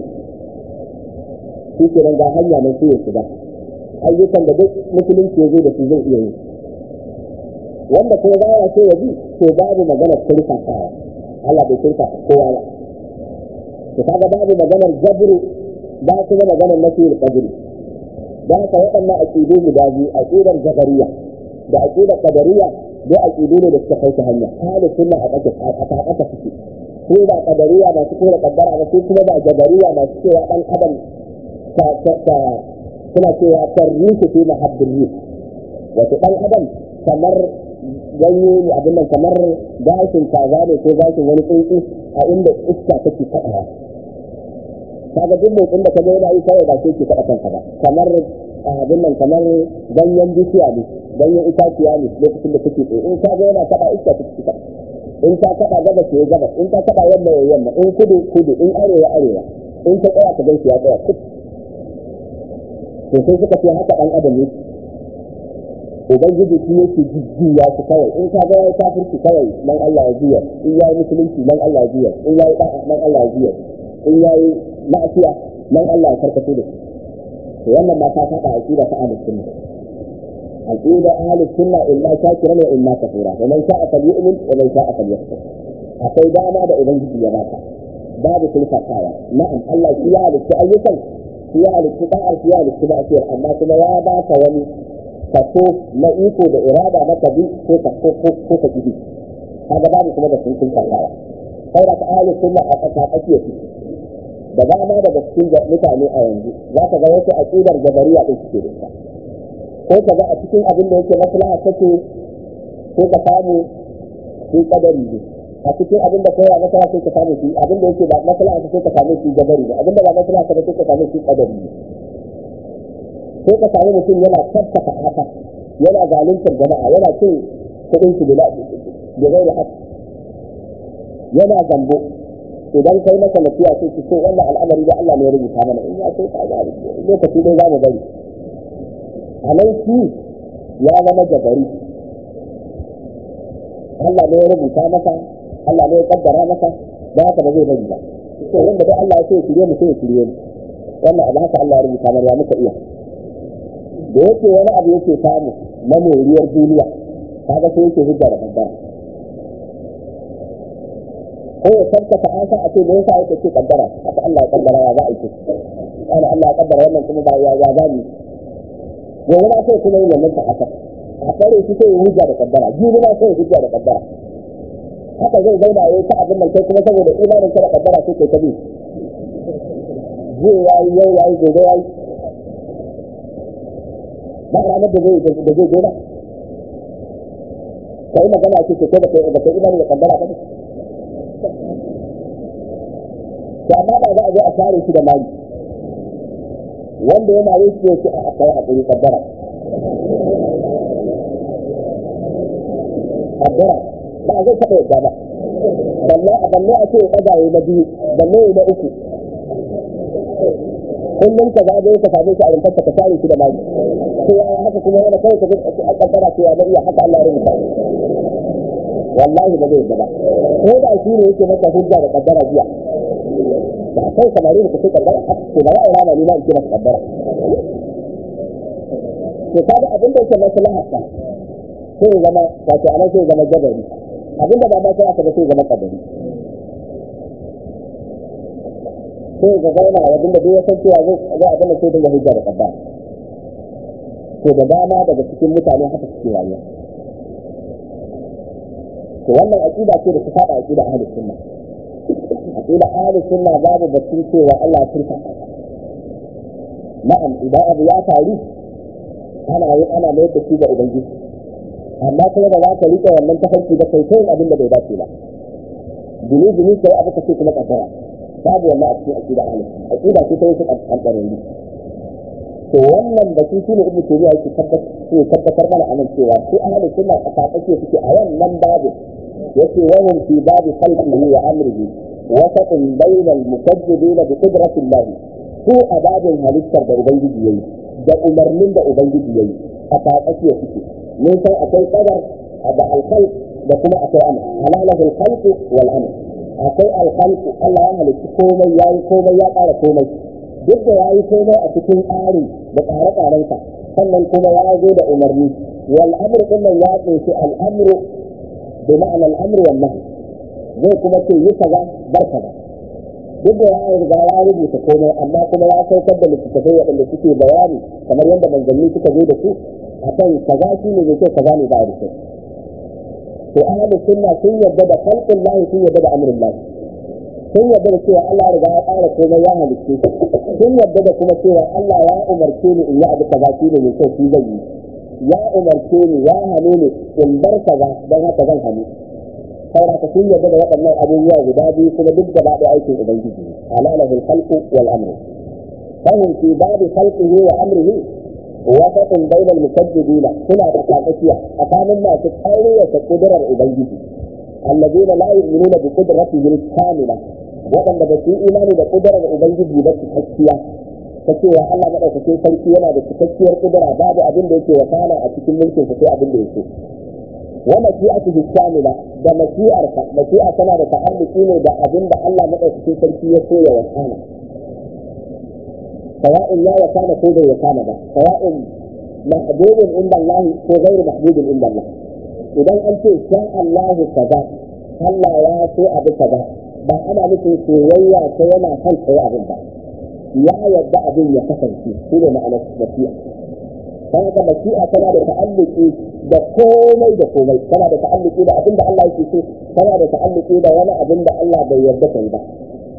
shi ke nan ga hanya mai sai ya shiga ayyukan da duk musulunci ya zo da su zai iya yi wanda kuma ba ya so ya bi to babu maganar kirkasawa Allah bai kirkasa kowa ba to kaga babu maganar jabru ba kuma maganar nasiyar qadri da haka waɗannan aƙidu guda biyu aƙidar jabariya da aƙidar qadariya duk aƙidu ne da suka kai ta hanya halin sunna a ƙasa a ƙasa suke ko ba qadariya masu kora kaddara ba ko kuma ba jabariya masu cewa ɗan adam ta ta suna cewa tarriku fi mahabbin yi wato ɗan adam kamar ganye ne abin nan kamar gashin kaza ne ko gashin wani tsuntsu a inda iska take kaɗawa kaga duk motsin da ka ga yana yi kawai ba sai ke kaɗa kanka ba kamar abin nan kamar ganyen bishiya ne ganyen itaciya ne lokacin da kake tsaye in ka ga yana kaɗa iska take kaɗa in ta kaɗa gaba ce gaba in ta kaɗa yamma ya yamma in kudu kudu in arewa arewa in ta tsaya ka gan shi ya tsaya kudu to sai suka ce haka ɗan adam yake ubangiji shi yake jijjiya su kawai in ka ga ya kafirci kawai nan Allah ya jiya in yayi musulunci nan Allah ya jiya in yayi da'a nan Allah ya jiya in yayi ma'asiya nan Allah ya karkato da shi to wannan ma ta faɗa aqida ta ahlus sunna aqida ahlus sunna illa shakiran wa illa kafura wa man sha'a falyu'min wa man sha'a falyakfur akwai dama da ubangiji ya baka babu sulfatawa na'am Allah shi ya halitta ayyukan shi ya halitta da'a shi ya halitta ma'asiyar amma kuma ya baka wani kaso na iko da irada na kabi ko ka ko ko ka kibi kaga babu kuma da sun sulfatawa sai da ahlus sunna a tsaka tsakiya su da dama daga cikin mutane a yanzu za ka ga wasu aqidar jabariya din suke da ita ko ka ga a cikin abin da yake maslaha take ko ka samu shi kadari ne a cikin abin da kowa maslaha sai ka samu shi abin da yake ba maslaha sai ka samu shi jabari ne abin da ba maslaha sai ka samu shi kadari ne sai ka samu mutum yana tabbata haka yana zaluntar jama'a yana cin kuɗin su bila da zai haka yana zambo idan kai masa nasiya sai ki ce wannan al'amari da Allah ne ya rubuta mana in ya sai ka ga lokaci dai za mu bari a nan shi ya zama jabari Allah ne ya rubuta masa Allah ne ya kaddara masa da haka ba zai bari ba to wanda dai Allah ya ce shirye mu sai shirye mu wannan abu haka Allah ya rubuta mana ya muka iya da yake wani abu yake samu na moriyar duniya kaga sai yake hujja da kaddara ko ya tabbata an sa a ce me yasa yake ce kaddara haka Allah ya kaddara ya za a yi ana Allah ya kaddara wannan kuma ba ya ya gani gobe na sai kuma yin wannan ta haka a kare shi sai ya hujja da kaddara jibi na sai ya hujja da kaddara haka zai zauna ya yi ta abin nan kai kuma saboda imanin ka da kaddara sai kai ta bi zai yayi yau yayi gobe yayi ba ranar da zai da zai gona kai magana ce ce da kai da kai imanin da kaddara ba ne to amma ba za a zo a tare shi da mali wanda ya mare shi yake a kai hakuri kaddara kaddara ba zai taɓa yadda ba balle a balle a ce ya ɗaga na biyu balle na uku kullum ka zaɓe ka same shi a rumfar ka tare shi da mali to ya haka kuma yana kawai ka ji a kaddara ce ya da iya haka Allah ya rubuta wallahi ba zai yadda ba ko da shi ne yake maka hujja da kaddara jiya da kai samari da kuke kaddara to ba ya rana ni ma in ce maka kaddara to kaga abin da yake maslaha ka sai ya zama wato anan sai ya zama jabari abin da ba ma sai aka ba sai ya zama kadari sai ga zauna abin da duk ya san cewa zai abin da sai dinga hujja da kaddara to da dama daga cikin mutane haka suke rayuwa to wannan aqida ce da ta saba aqida ahlus sunna aqida ahlus sunna babu batun cewa Allah ya turka na'am idan abu ya faru ana yi ana mai da shi ga ubangiji amma kuma ba za ka rike wannan tafarki da kai kai abin da bai dace ba jini jini kai abu ka ce kuma kaddara babu wannan a cikin aqida ahlus sunna aqida ce ta yi kankanin ne to wannan da shi ne ibnu taymiya yake tabbatar mana anan cewa su ahlus sunna a tsakace suke a wannan babu yace wahum fi babi khalqihi wa amrihi wasatun bayna al-mukazzibina bi qudrati Allah su a babin halittar da ubangiji yayi da umarnin da ubangiji yayi a tsakace suke mun san akwai qadar da al-khalq da kuma akwai amr halalahu al-khalq wal amr akwai al-khalq Allah ya halitta komai yayi komai ya ƙara komai duk da yayi komai a cikin tsari da tsare-tsarensa sannan kuma ya zo da umarni wal amr din nan ya kunshi al amru bi ma'ana al amru wal nahy zai kuma ce yi kaza bar kaza duk da ya riga ya rubuta komai amma kuma ya saukar da littattafai waɗanda suke bayani kamar yadda manzanni suka zo da su akan kaza shi ne mai kyau kaza ne ba da kyau to ahlus sunna sun yarda da khalqul lahi sun yarda da amrul lahi sun yarda da cewa Allah riga ya ƙara komai ya halicce sun yarda da kuma cewa Allah ya umarce ni in yi abu kaza shi ne mai kyau shi zai yi ya umarce ni ya hane ni in bar kaza don haka zan hannu saboda ka sun yarda da waɗannan abubuwa guda biyu kuma duk gaba da aikin ubangiji alalahu alkhalqu wal amru fahim fi babi khalqihi wa amrihi wasatun bainal mukaddibina suna da tsakiya tsakanin masu ƙaryata kudurar ubangiji الذين لا يؤمنون بقدرته الكاملة waɗanda ba su yi imani da ƙudurar Ubangiji ba cikakkiya ta cewa Allah maɗaukakin sarki yana da cikakkiyar ƙudura babu abin da yake wakana a cikin mulkin sa sai abin da yake wa mashi'atu hishamila da mashi'arsa mashi'a tana da ta'alluki ne da abin da Allah maɗaukakin sarki ya so ya wakana sawa'in ya wakana ko bai wakana ba sawa'in mahbubun inda Allah ko ghairu mahbubun inda Allah idan an ce sha Allahu kaza Allah ya so abu kaza ba ana nufin soyayya ta yana kan tsaye abin ba ya yadda abin ya kasance shi ne ma'anar masi'a ta haka masi'a tana da ta'alluki da komai da komai tana da ta'alluki da abin da Allah yake so tana da ta'alluki da wani abin da Allah bai yarda kai ba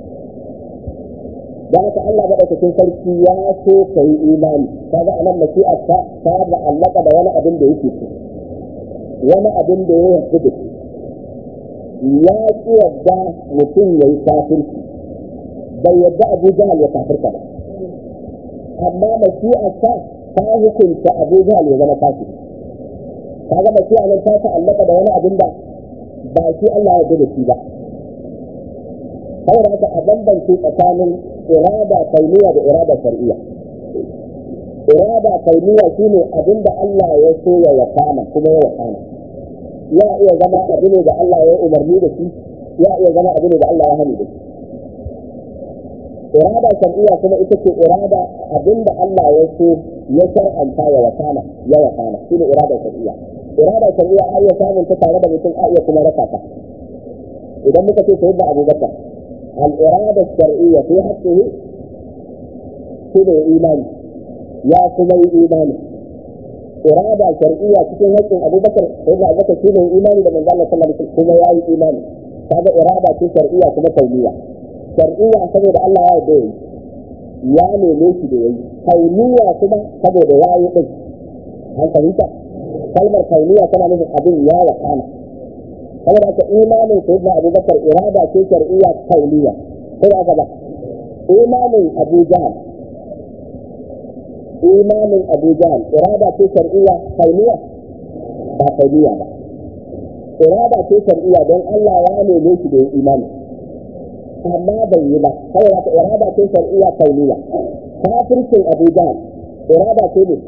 da haka Allah madaukakin sarki ya so ka yi imani kaga anan masi'a ta ta allaka da wani abin da yake so wani abin da ya yarda da shi ya ƙi yadda mutum ya yi kafirci bai yadda abu jahal ya kafirka ba amma mashi'arsa ta hukunta abu jahal ya zama kafiri kaga mashi'a nan ta ta'allaka da wani abin da ba shi Allah ya da shi ba saboda haka a bambance tsakanin irada kauniya da irada shar'iyya irada kauniya shine abin da Allah ya so ya wakana kuma ya wakana ya iya zama abu ne da Allah ya umarni da shi ya iya zama abu ne da Allah ya hani da shi irada shar'iyya kuma ita ce irada abinda Allah ya so ya shar'anta ya wakana ya wakana shine irada shar'iyya irada shar'iyya ai ya samun ta tare da mutum a iya kuma rasa ta idan muka ce sayyidina Abubakar al irada shar'iyya fi haqqihi shine imani ya kuma yi imani irada shar'iyya cikin haƙƙin Abubakar sayyidina Abubakar shine imani da manzo Allah sallallahu alaihi wasallam kuma ya yi imani kaga irada ce shar'iyya kuma kauniya shar'iyya saboda Allah ya yarda yi ya neme shi da yayi kauniya kuma saboda ya yi din an fahimta kalmar kauniya tana nufin abin ya wakana saboda haka imanin sayyidina abubakar irada ce shar'iyya kauniya sai aka ba imanin abu jahal imanin abu jahal irada ce shar'iyya kauniya ba kauniya ba irada ce shar'iyya don Allah ya neme shi da imani amma bai yi ba kawai wata irada ce shar'iyya kauniya kafircin abu jahal irada ce ne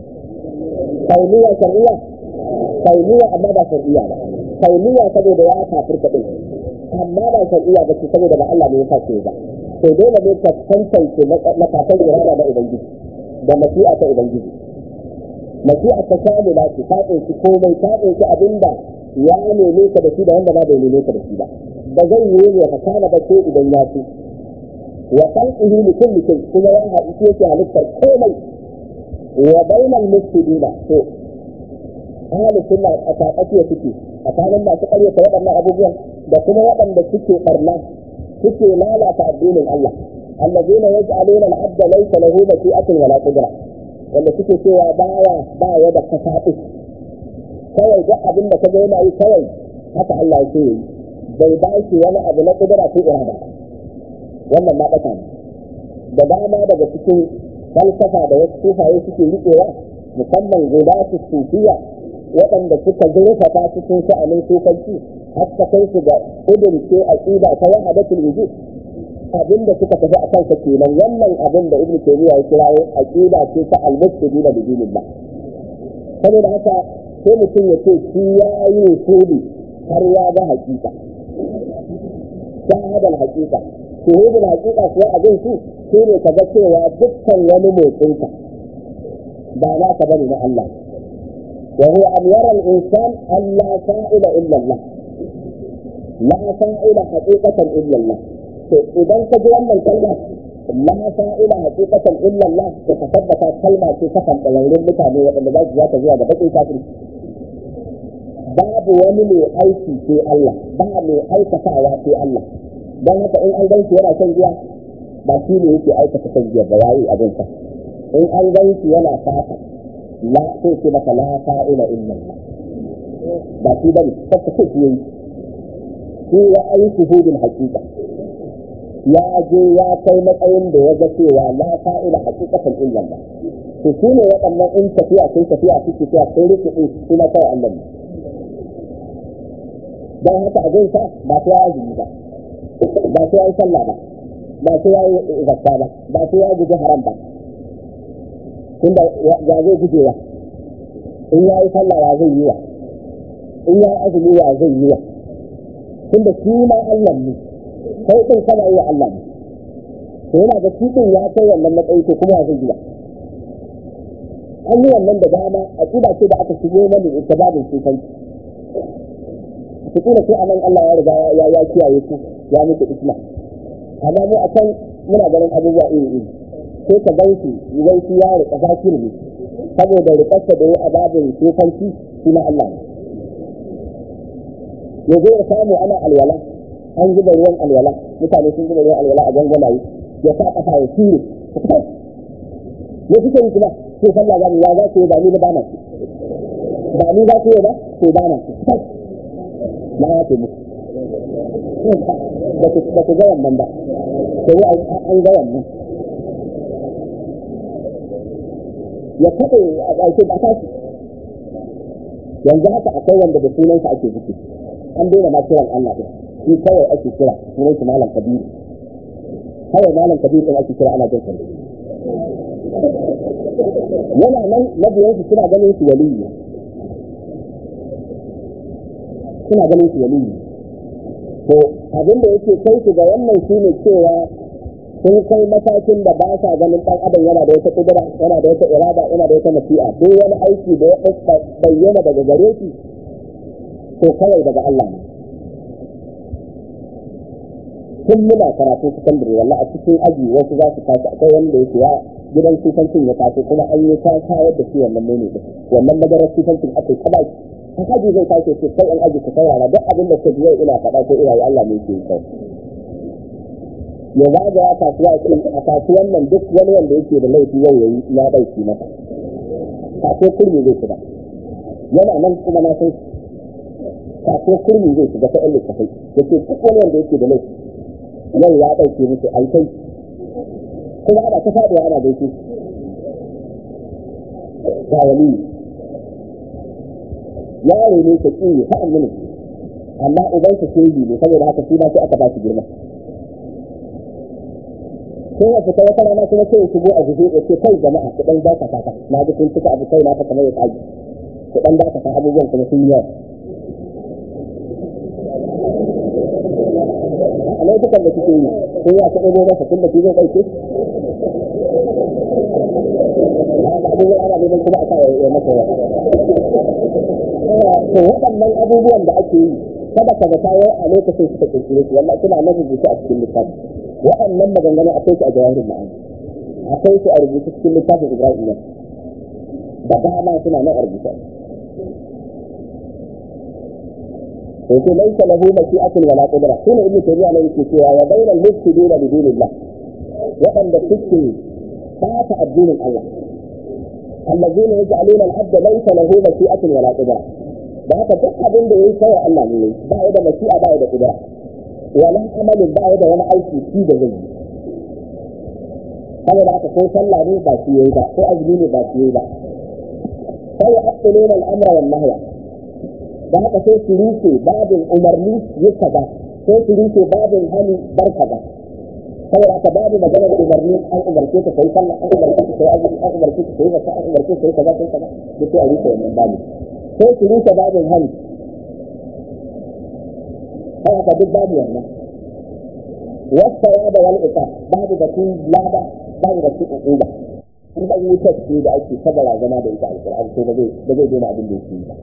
kauniya shar'iyya kauniya amma ba shar'iyya ba kauniya saboda ya kafirta din amma ba shar'iyya ba ce saboda ba Allah ne ya sace ba to dole ne ka tantance na kafin irada da ubangiji da masi'a ta ubangiji masi'a ta kamila ce ta ɗauki komai ta ɗauki abinda ya neme ka da shi da wanda ba bai neme ka da shi ba ba zai yi ne ka kana ba ko idan ya ce wa khalqihi li kulli shay kuma ya haɗu shi yake halittar komai wa bainal mufsidina to ahli sunna a tsakakiya suke a kanin masu ƙaryata waɗannan abubuwan da kuma waɗanda suke ɓarna suke lalata addinin Allah allazina yaj'aluna al-'abda laysa lahu mashi'atun wala qudra wanda suke cewa baya baya da kasafi kawai duk abin da kaga yana yi kawai haka Allah ya yi bai ba shi wani abu na kudura ko irada wannan ma ɗaka ne da dama daga cikin falsafa da wasu sufaye suke riƙewa musamman guda su sufiya waɗanda suka zurfafa cikin sha'anin sufanci har ta kai su ga idin ce aqida ta wahadatul wujud abinda suka tafi a kansa kenan wannan abin da ibnu taymiya ya kirawo aqida ce ta al-mustaqila bi dinillah saboda haka sai mutum ya ce shi ya yi usuli har ya ga hakika shahadar hakika shuhudul hakika kuwa abin su shi ne ka ga cewa dukkan wani motsinka ba na ka bane na Allah wa huwa an yara al-insan an la sa'ila illa Allah la sa'ila haqiqatan illa Allah to idan ka ji wannan kalma la sa'ila haqiqatan illa Allah to ka tabbata kalma ce ta kan ɗaurarrun mutane waɗanda za su zaka zuwa ga bakin kafirci babu wani mai aiki sai Allah ba mai aikatawa sai Allah don haka in an ganci yana shan giya ba shi ne yake aikata shan giya ba yayi abin sa in an ganci yana fata la sai ce maka la fa'ila illa Allah ba shi bane kaka ce shi yayi shi ya ayi shuhudul haqiqa ya je ya kai matsayin da ya ga cewa la fa'ila haqiqatan illa Allah to shi ne waɗannan in tafiya sun tafiya suke tafiya sai rike din su na kai Allah ne dan haka a zai sa ba sai ya azumi ba ba sai ya yi sallah ba ba sai ya yi zakka ba ba sai ya guji haram ba tunda ya zai gujewa in ya yi sallah ya zai yi wa in ya yi azumi ya zai yi wa tunda shi ma Allah ne kai din kana yi wa Allah ne to yana da shi din ya kai wannan matsayi to kuma ya zai yi wa an yi wannan da dama a ƙida ce da aka shigo mana ita babin sufanci su kula sai anan Allah ya riga ya ya kiyaye ku ya muku islam amma mu a can muna ganin abubuwa iri iri sai ka gan shi idan shi ya rika zakir ne saboda rikarsa da ya a babin sufanci shi na Allah ne ya zo ya samu ana alwala an zuba ruwan alwala mutane sun zuba ruwan alwala a ganganaye ya sa kafa ya shire ya fi kai kuma sai sallah zamu ya za ku yi ba ni ba na ba ni za ku yi ba to ba na na ya ce muku ba ku ga wannan ba sai an ga wannan ya kaɗe a ƙarshe ba tashi yanzu haka akwai wanda da sunansa ake buki an daina ma kiran Allah din shi kawai ake kira sunan shi malam kabiru kawai malam kabiru din ake kira ana jin kalli yana nan mabiyan su suna ganin su waliyi suna ganin su waliyi to abin da yake kai su ga wannan shine cewa sun kai matakin da ba sa ganin ɗan adam yana da wata kudura yana da wata irada yana da wata nasi'a duk wani aiki da ya bayyana daga gare shi to kawai daga Allah ne tun muna karatu sakandare wallah a cikin aji wasu za su tashi akwai wanda yake ya gidan sufancin ya taso kuma an yi ta kayar da shi wannan mene din wannan madarar sufancin aka yi ta baki an haji zai tashi ce kai an aji ku saurara duk abin da kaji yau ina faɗa ko ina yi Allah ne ke yi kai ya zagaya kasuwa a kasuwan nan duk wani wanda yake da laifi yau yayi ya ɗauki masa kaso kurmi zai shiga yana nan kuma na san kaso kurmi zai shiga ta ɗan littafai da ke duk wani wanda yake da laifi yau ya ɗauke musu an kai kuma ana ta faɗuwa ana gaishe ga wani yaro ne ta ƙi fa'an mini amma ubansa shehi ne saboda haka shi ma sai aka ba shi girma sai ya fita wata rana kuma sai ya shigo a guje ya ce kai jama'a ku dan daka ta na ji kun cika abu kai na ta kamar ya tsage ku dan daka ta abubuwan kuma sun yawa a laifukan da kuke yi sun ya taɓa goma sa tunda zai ɗauke abubuwan ana neman kuma a sa ya masa yawa to waɗannan abubuwan da ake yi kada ka zata yau a lokacin suka kirkire su wallahi suna nan rubuce a cikin littafi waɗannan maganganu akwai su a jawahirin ma'ani akwai su a rubuce cikin littafin ibrahim da dama suna nan a rubuce to sai laisa lahu mashi'atun wala qudra shine ibnu tayyiba ne yake cewa wa bainal mufsidina bi dinillah waɗanda suke fata addinin Allah allazina yaj'aluna al-abda laysa lahu mashi'atun wala qudra da haka duk abin da yayi sai Allah ne ba ya da mashi'a ba ya da qudra wala amalin ba ya da wani aiki shi da zai yi saboda haka ko sallah ne ba shi yayi ba ko azumi ne ba shi yayi ba sai aqiluna al-amra wan nahya da haka sai su rufe babin umarni yi kaza sai su rufe babin hani bar kaza saboda haka babu maganar umarni an umarce ka kai sallah an umarce ka kai azumi an umarce ka kai zakka an umarce ka kai kaza kai kaza duk sai a rufe wannan babin sai su rufe babin hani sai haka duk babu wannan wasta ya da wani ita babu batun lada babu batun uquba in ba yi tafi da ake ta barazana da ita alƙur'ani sai ba zai ba zai daina abin da yake yi ba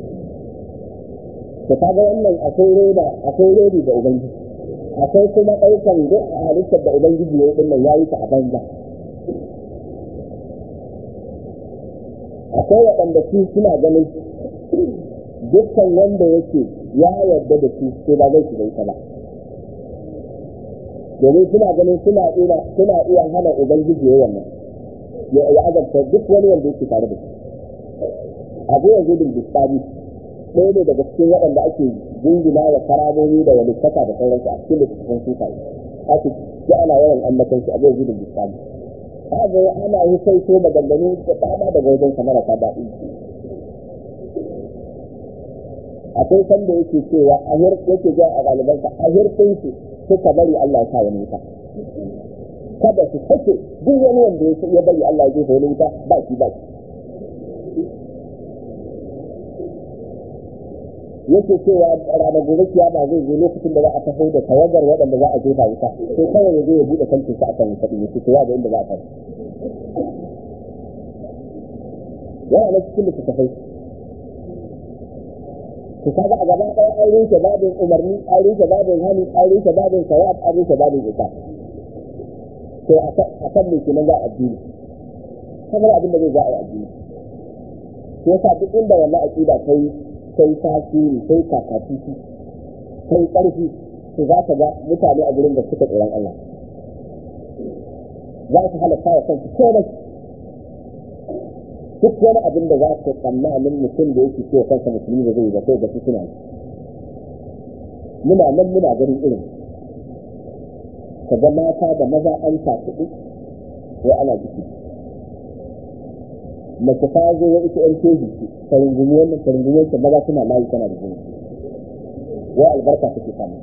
to kaga wannan akwai reda akwai redi da ubangiji akwai kuma ɗaukan duk a halittar da ubangiji ya yi ɗin nan ya yi ta a banza akwai waɗanda su suna ganin dukkan wanda yake ya yarda da su sai ba zai shiga ita ba domin suna ganin suna iya suna iya hana ubangiji ya wannan ya azabta duk wani wanda yake tare da shi abu ya gudun bisani ɗaya ne daga cikin waɗanda ake jingina wa karamomi da walittaka da sauransu a cikin littattafan sufaye ake ji ana yawan ambatan shi abu ya gudun bisani kaga ana yi sai so maganganu da tsada daga wajen kamar ta daɗi akwai sanda yake cewa a hir yake ga a ɗalibansa a hirkin su suka bari Allah ya sa wani wuta kada su sake duk wani wanda ya bari Allah ya jefa wani wuta ba shi ba shi yake cewa ranar gobe kiyama zai zo lokacin da za a taho da tawagar waɗanda za a jefa wuta sai kawai ya zo ya buɗe kantin sa akan wuta yake cewa da inda za a tafi yana na cikin littattafai ku kaga a gaba ɗaya an rushe babin umarni an rushe babin hani an rushe babin sawab an rushe babin ita to a kan mai kenan za a addini kamar abin da zai za a yi addini shi yasa duk inda wannan aqida ta yi sai tasiri sai kakatuki sai ƙarfi su za ka ga mutane a gurin da suka tsoron Allah za su halatta wa kansu komai duk wani abin da za ka tsammanin mutum da yake cewa kansa musulmi da zai yi ba sai ga su suna muna nan muna ganin irin ka ga mata da maza an sa kuɗi wai ana jiki mace ta zo ya ita yan keji ce ta rungumi wannan ta rungumi wancan maza suna layi tana da jini wai albarka take samu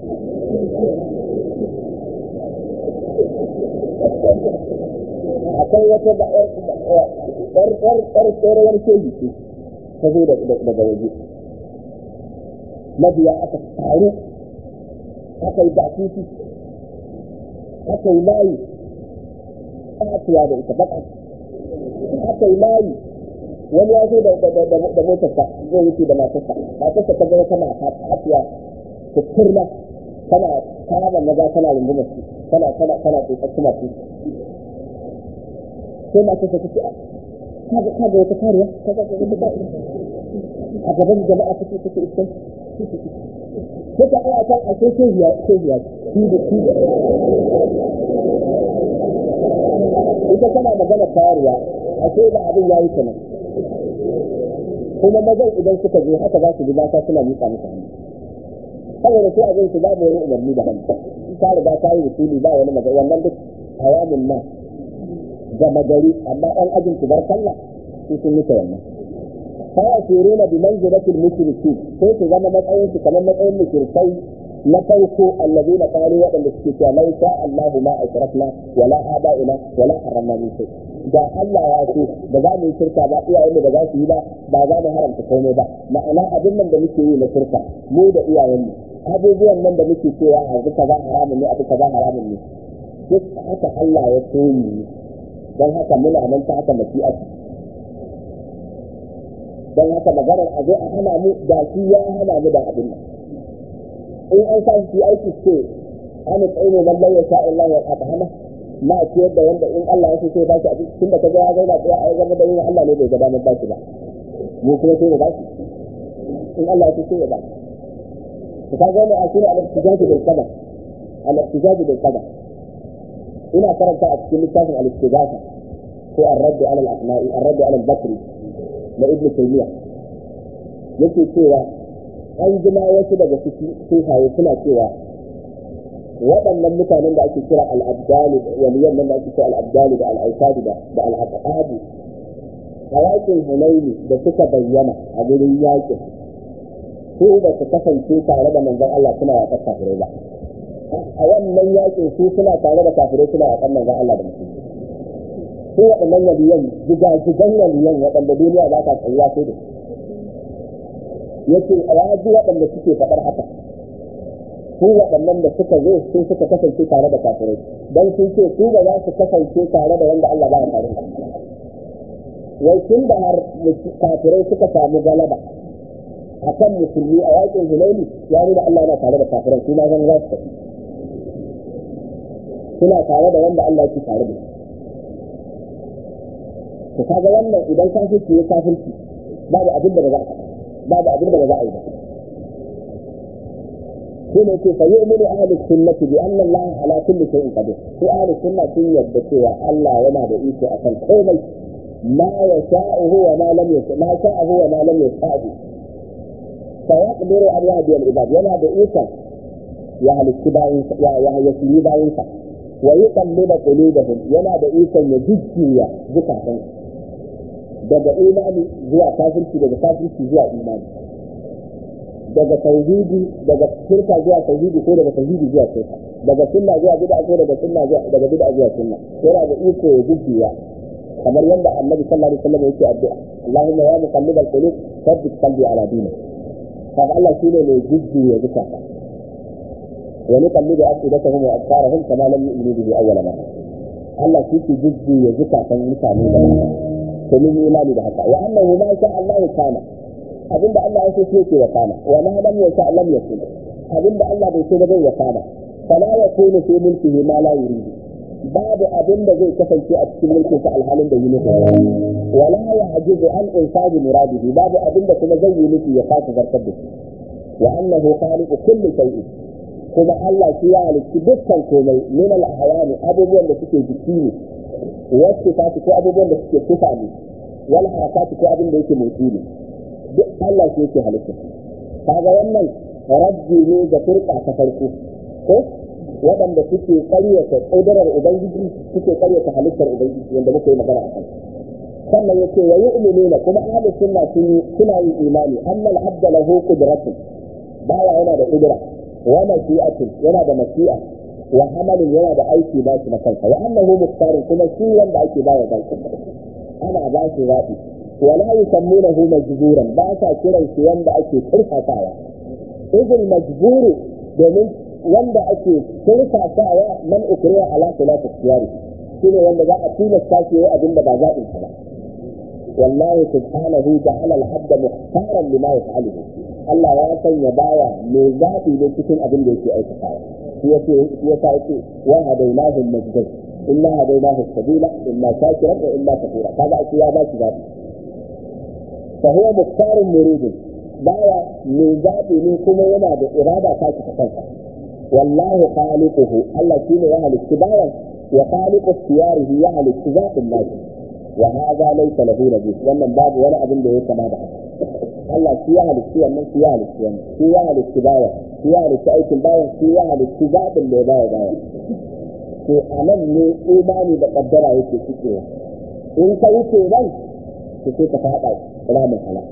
akwai wata da ƴar ƴar ƴar tsoron keji ce ta zo daga waje mabiya aka taru aka yi batutu aka yi layi ƙatuwa da ita baka aka yi layi wani ya zo da motarsa zai wuce da matarsa matarsa ta gaya tana hafiya ta turna tana kama maza tana rungumar su tana tana tana tsotsar kuma su sai matarsa ta ce kaga kaga wata kariya kaga kaga wata kariya a gaban jama'a take take iskan sai ta aya ta a sai kehiya kehiya shi da shi da ita tana magana kariya a sai da abin ya yi kenan kuma mazan idan suka je haka za su ji mata suna miƙa musu hannu saboda sai abin su babu wani umarni da hannu ta riga ta yi wasuli ba wani magana wannan duk hayamin nan gama gari amma ɗan ajin ku bar sallah su sun mutu wannan fa yasiruna bi manzilatil mushrikin sai su zama matsayin su kamar matsayin mushrikai na farko allazina qalu waɗanda suke cewa la sha Allahu ma ashrafna wala aba'ina wala haramna min shay da Allah ya ce da za mu yi shirka ba iyayen da za su yi ba ba za mu haramta komai ba ma'ana abin nan da muke yi na shirka mu da iyayen mu abubuwan nan da muke cewa a duka za haramun ne a duka za haramun ne duk haka Allah ya so mu don haka muna nan ta haka mashi'a don haka maganar a zo a hana mu da shi ya hana mu da abin nan in an sa shi aiki ce an tsaye ne lallai ya sha Allah ya hana ma ciyar da wanda in Allah ya so sai ba shi abin tunda ka ga ya zauna tsaya a gaba da yin Allah ne bai ga damar ba shi ba mu kuma sai mu ba shi in Allah ya so sai ya ba shi ka ga ne a shine al-ihtijaji bil qadar al-ihtijaji bil qadar ina karanta a cikin littafin al-istighatha ko ar-radd ala al-asma'i ar-radd ala al-bakri na ibn taymiya yake cewa an jima wasu daga ciki sufaye suna cewa waɗannan mutanen da ake kira al-abdali waliyan nan da ake kira al-abdali da al-aisadi da da al-aqabu a yakin hunaini da suka bayyana a gurin yakin su ba su kasance tare da manzon Allah suna yaƙar kafirai ba a wannan yakin su suna tare da kafirai suna yaƙar manzon Allah da musulmi su waɗannan waliyan jigajigan waliyan waɗanda duniya ba ta tsayuwa sai da yake a yaji waɗanda suke faɗar haka su waɗannan da suka zo sun suka kasance tare da kafirai don sun ce su ba za su kasance tare da wanda Allah ba ya tare da wai tun da har kafirai suka samu galaba a kan musulmi a yakin hunaini ya nuna Allah yana tare da kafirai su ma zan za su tafi suna tare da wanda Allah yake tare da to kaga wannan idan kafirci ya kafirci babu abin da ba za a babu abin da ba za a yi ba shi ne ce fayi umini ahli sunnati bi anna Allah ala kulli shay'in qadir sai ahli sunna sun yadda cewa Allah yana da iko akan komai ma yasha'uhu wa ma lam yasha ma sha'ahu wa ma lam yasha'u fa yaqdiru an yahdi al-ibad yana da ikon ya halitti bayin ya ya yasiri bayin sa wa yuqallibu qulubahum yana da ikon ya jujjuya zukatan daga imani zuwa kafirci daga kafirci zuwa imani daga tauhidi daga shirka zuwa tauhidi ko daga tauhidi zuwa shirka daga sunna zuwa bid'a ko daga sunna zuwa daga bid'a zuwa sunna yana da iko ya jujjuya kamar yadda annabi sallallahu alaihi wasallam yake addu'a Allahumma ya muqallibal qulub thabbit qalbi ala dinik kaga Allah shine mai jujjuya zukata wa nuqallibu afidatahum wa absarahum kama lam yu'minu bihi awwal marra Allah shi ke jujjuya zukatan mutane da to mun yi imani da haka wa annahu ma sha Allah kana abinda Allah ya so shi yake wakana wa ma lam yasha lam yakun abinda Allah bai so ba zai wakana fala yakunu fi mulkihi ma la yuridu babu abin da zai kasance a cikin mulkin sa alhalin da yi nufi wala ya ajizu an insaji muradihi babu abin da kuma zai yi nufi ya kasa zartar da shi wa annahu khaliqu kulli shay'in kuma Allah shi ya halicci dukkan komai min al-ahwani abubuwan da suke jiki ne wasu ta ko abubuwan da suke kufa ne wal harakati ko abin da yake motsi ne duk Allah shi yake halitta kaga wannan rabbi ne ga firka ta farko ko waɗanda suke ƙaryata ƙudurar ubangiji suke ƙaryata halittar ubangiji wanda muka yi magana a kan sannan ya ce wa yu'minuna kuma ahlus sunna sun suna yin imani annal abda lahu qudratun bawa yana da qudra wa mashi'atun yana da mashi'a wa amalin yana da aiki ba shi na kansa wa annahu muqtarun kuma shi wanda ake bawa ba shi ana ba shi zaɓi wala yusammunahu majburan ba sa kiran shi wanda ake turfasawa idil majburu domin wanda ake turfasawa man ukriya ala khilafi ikhtiyari shine wanda za a tilasta shi yayi abin da ba zaɓin sa ba wallahi subhanahu ja'ala al-abda mukhtaran lima yaf'aluhu Allah ya sanya bawa mai zaɓi ne cikin abin da yake aikatawa shi yace shi yasa yake wa hadainahu najdain inna hadainahu sabila imma shakiran wa imma kafura kaga ake ya ba shi zaɓi fa huwa mukhtarun muridin bawa mai zaɓi ne kuma yana da irada ta ta kansa wallahu khaliquhu Allah shine ya halitta bawan wa khaliqu ikhtiyarihi ya halitta zaɓin nashi wa hadha laysa lahu nabi wannan babu wani abin da ya kama da haka Allah shi ya halitta wannan shi ya halitta wannan shi ya halitta bawan shi ya halitta aikin bawan shi ya halitta zaɓin da ya bawa bawan to a nan ne imani da kaddara yake cikewa in ka wuce nan to sai ka faɗa ramin halal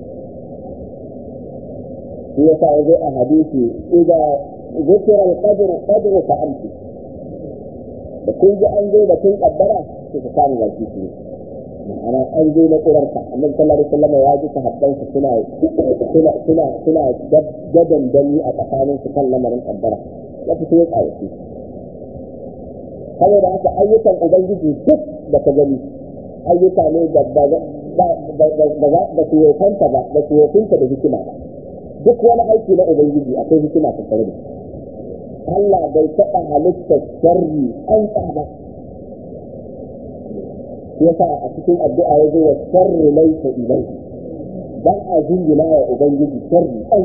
shi yasa ya zo a hadisi idan ذكر القدر قدر فأمسك da kun ji an zo da kun kaddara sai ka samu baki su ma'ana an zo na ƙurarka annabi sallallahu alaihi wasallam ya ji sahabbansa suna suna suna suna gadan dani a tsakanin su kan lamarin kaddara ya fito ya tsawaci saboda haka ayyukan ubangiji duk da ka gani ayyuka ne da ba ba su yokanta ba ba su yokinta da hikima ba duk wani aiki na ubangiji akwai hikima tattare da shi Allah bai taɓa halittar sharri an ba yasa a cikin addu'a ya zo wa sharri laisa ilai dan a jingina wa ubangiji sharri an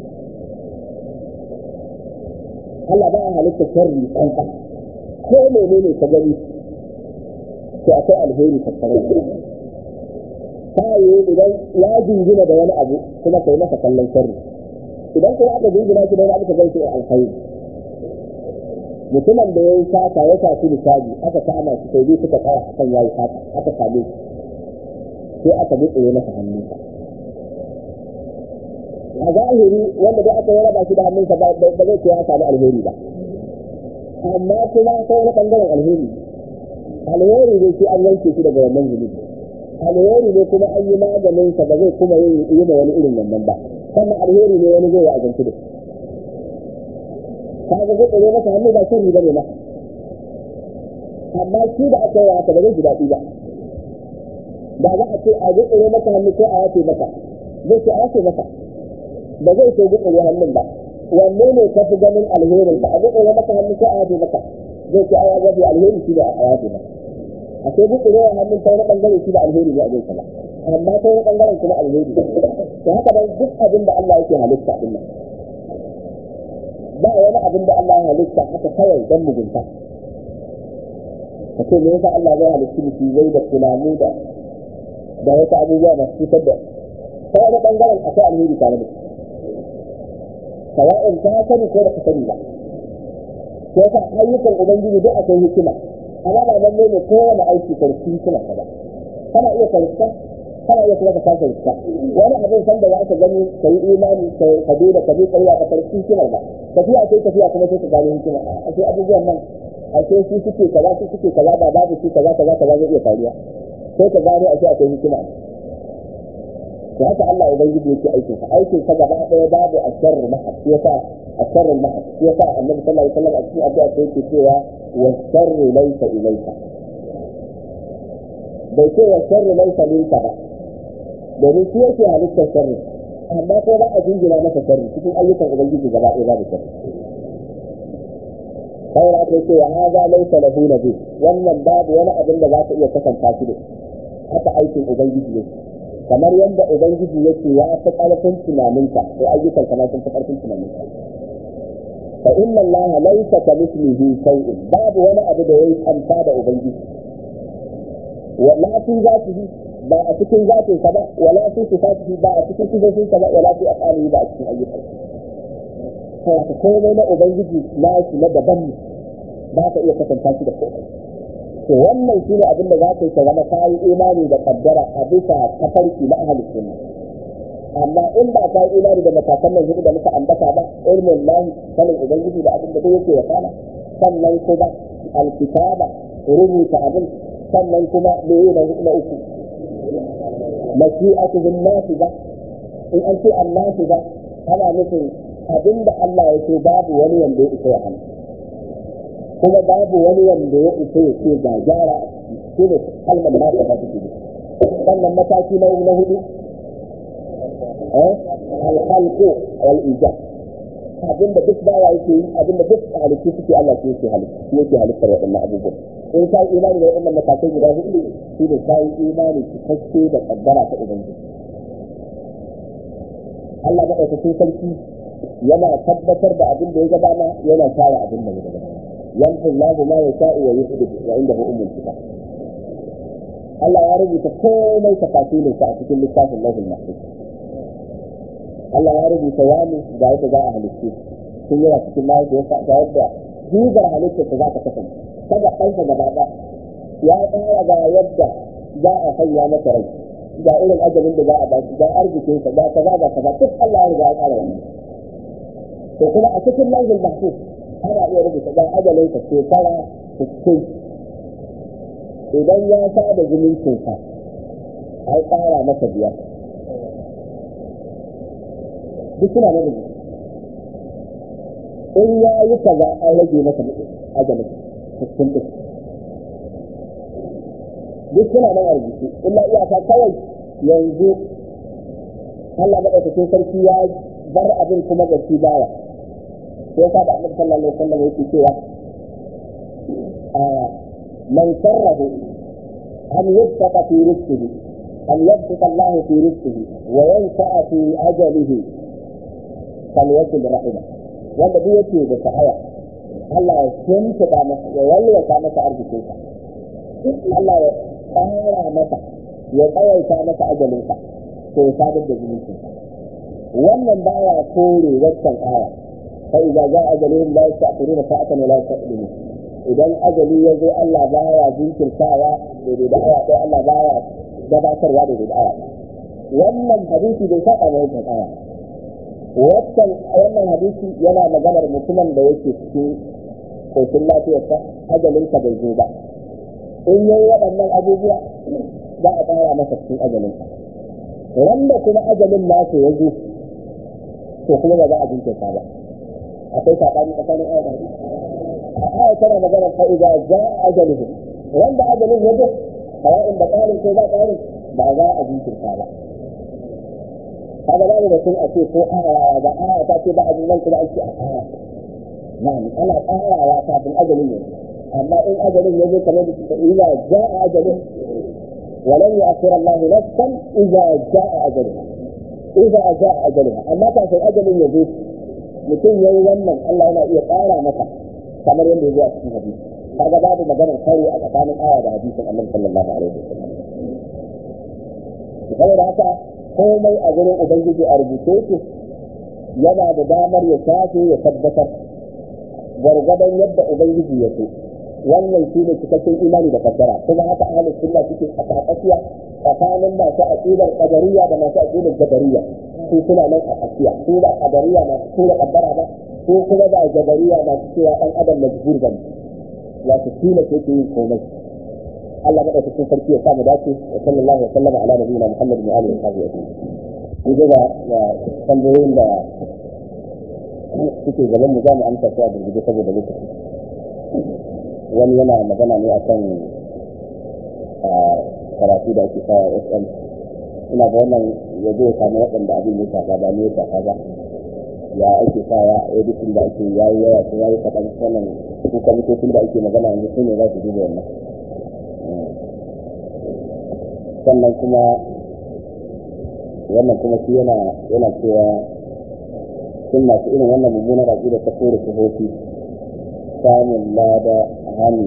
Allah ba a halittar sharri an ko menene ka gani to akwai alheri tattare da ta yi idan ya jingina da wani abu kuma kai masa kallon sharri idan kuma aka jingina shi da wani abu ka gaishe alkhairi mutumin da ya yi sata ya tafi misali aka kama shi sai suka tsaya akan ya yi sata aka same shi sai aka buɗe masa hannunsa a zahiri wanda dai aka raba shi da hannunsa ba zai ce ya samu alheri ba amma kuma sai wani ɓangaren alheri alheri ne shi an yanke shi daga wannan zunubi alheri ne kuma an yi maganin sa ba zai kuma yin yi da wani irin wannan ba sannan alheri ne wani zai yi azanci da ka ga gudu masa hannu ba shi riba ne ba amma shi da aka yi haka ba zai ji daɗi ba da za a ce a gudu masa hannu ko a yace masa zai ce a yace masa ba zai ce gudu hannun ba wanne ne ka fi ganin alherin ba a gudu masa hannu ko a yace masa zai ce a ya gabi alheri shi da a yace masa a sai duk da hannun ta wani bangare shi da alheri ne a zai kala amma ta wani bangaren kuma alheri to haka dan duk abin da Allah yake halitta din nan ba wani abin da Allah ya halitta haka kawai dan mugunta ka ce me yasa Allah zai halitta mutum zai da tunani da da wasu abubuwa masu cutar da ta wani ɓangaren akwai alheri tare da sawa'in ta sani ko da ka sani ba sai ka ayyukan ubangiji duk akwai hikima amma ba lalle ne kowane aiki karfi hikima ka ba kana iya karfa kana iya kuma ka kasa rikka wani abin san da za ka gani ka yi imani ka bi da ka bi tsariya ka karfi hikimar ba tafiya sai tafiya kuma sai ka gano hikima a sai abubuwan nan a sai su suke kaza su suke kaza ba babu su kaza kaza kaza zai iya faruwa sai ka gano a sai akwai hikima to haka Allah ubangiji yake aikin sa aikin sa gaba ɗaya babu asharru mahab shi yasa asharru mahab shi yasa annabi sallallahu alaihi wasallam a cikin addu'a sai yake cewa wa sharru laysa ilayka bai ce wa sharru laysa minka ba domin shi yake halittar sharri amma ko ba a jingina masa sharri cikin ayyukan ubangiji gaba ɗaya babu sharri kawai aka ce wa haza laysa lahu nabi wannan babu wani abin da za ka iya kasanta shi da haka aikin ubangiji yake kamar yadda ubangiji yake ya fi ƙarfin tunaninka to ayyukan kamar sun fi ƙarfin tunaninka fa inna allaha laysa kamithlihi shay'un babu wani abu da yayi kanta da ubangiji wa la fi zatihi ba a cikin zatin sa ba wala fi sifatihi ba a cikin sifofin sa ba wala fi afalihi ba a cikin ayyukan sa to komai na ubangiji na shi na daban ne ba ka iya kasanta shi da komai to wannan shi ne abin da za ka yi ka zama kayi imani da kaddara a bisa tafarki na ahalin sunna amma in ba ka yi imani da matakan nan hudu da muka ambata ba ilmin lahi sanin ubangiji da abin da duk yake ya kana sannan kuma alkitaba rubuta abin sannan kuma me yi na uku mashi'atuhum nafiza in an ce annafiza ana nufin abin da Allah ya ce babu wani wanda ya isa ya hana kuma babu wani wanda ya isa ya ce ga gyara shi ne kalmar na ta tafi sannan mataki na na hudu alhalko wal ijab abinda duk bawa yake yi abinda duk halittu suke Allah ke yake halittu yake halittar waɗannan abubuwan in ka yi imani da waɗannan matakai guda hudu shi ne ka yi imani cikakke da kaddara ta ubangiji Allah maɗaukakin sarki yana tabbatar da abin da ya gabana yana kare abin da ya gabana يمحو الله ما يشاء ويحدث وعنده ام الكتاب Allah ya rubuta komai tafasirin sa a cikin littafin lauhin mahfuz Allah ya rubuta wani ga yadda za a halitta sun yana cikin mahaifiyarsa ga yadda jigar halittar ta za ta kasance kada ɗansa gaba ɗaya ya tsara ga yadda za a sanya masa rai ga irin ajalin da za a bashi ga arzikinsa ga kaza ga kaza duk Allah ya riga ya tsara wannan to kuma a cikin lauhin mahfuz ana iya rubuta ga ajalinsa shekara 60 idan ya sa da zumuncinsa ai tsara masa biyar duk suna na rubuta in ya yi kaza an rage masa ajalin 60 ɗin duk suna nan a rubuce illa iyaka kawai yanzu Allah maɗaukakin sarki ya bar abin kuma ga shi baya sai ka da annabi sallallahu alaihi wasallam yake cewa man sarrahu an yabtaqa fi rizqihi an yabtaqa Allah fi rizqihi wa yansa'a fi ajalihi falyakul rahima wanda duk yake da sa'aya Allah ya tuntuba masa ya walwata masa arzikinsa Allah ya tsara masa ya tsawaita masa ajalinsa to ya sadar da zumuncinsa wannan baya kore waccan aya فإذا جاء أجلهم لا يستأخرون ساعة ولا يستقدمون idan ajali ya zo Allah baya jinkirtawa daidai da aya ɗaya Allah baya gabatarwa daidai da aya wannan hadisi bai saba mai wancan aya wannan wannan hadisi yana maganar mutumin da yake cikin koshin lafiyarsa ajalinsa bai zo ba in yayi waɗannan abubuwa za a ƙara masa cikin ajalinsa wanda kuma ajalin nasa ya zo to kuma ba za a jinkirta ba akwai saɓani tsakanin aya da hadisi a aya tana magana fa idza jaa ajaluhum wanda ajalin ya zo sawa'in da ƙarin ko ba ƙarin ba za a jinkirta ba kaga babu batun a ce ko aya da aya ta ce ba a nan kuma an ce a aya na'am ana ƙarawa kafin ajalin ya amma in ajalin ya zo kamar da suka idza jaa ajalun ولن يؤخر الله نفسا اذا جاء اجلها اذا جاء اجلها اما كان اجل يزيد mutum ya yi wannan Allah yana iya ƙara masa kamar yadda ya zo a cikin hadisi kaga babu maganar kare a tsakanin aya da hadisin Allah sallallahu alaihi wasallam saboda haka komai a gurin ubangiji a rubuce yake yana da damar ya shafe ya tabbatar gwargwadon yadda ubangiji ya so wannan shi ne cikakken imani da fassara kuma haka ahlus sunna suke a tsakiya tsakanin masu aqidar qadariyya da masu aqidar jabariyya su suna nan a tsakiya su ba qadariyya masu tura kaddara ba su kuma ba jabariyya masu cewa dan adam majbur bane wato kila ke yin komai Allah madaukakin sarki ya samu dace wa sallallahu alaihi wa sallama ala nabiyina Muhammad wa alihi wa sahbihi ni ga tambayoyin da suke gaban mu za mu amsa su a gurguje saboda lokaci wani yana magana ne akan karatu da ake sa SM ina da wannan ya zo ya samu waɗanda abin ya shafa ba ne ya shafa ba ya ake sa ya editin da ake yayi yawa ko yayi kaɗan sanan su kwamitocin da ake magana yanzu su ne za su duba wannan sannan kuma wannan kuma shi yana yana cewa sun masu irin wannan mummunar aƙida ta kore sifofi samun lada hannu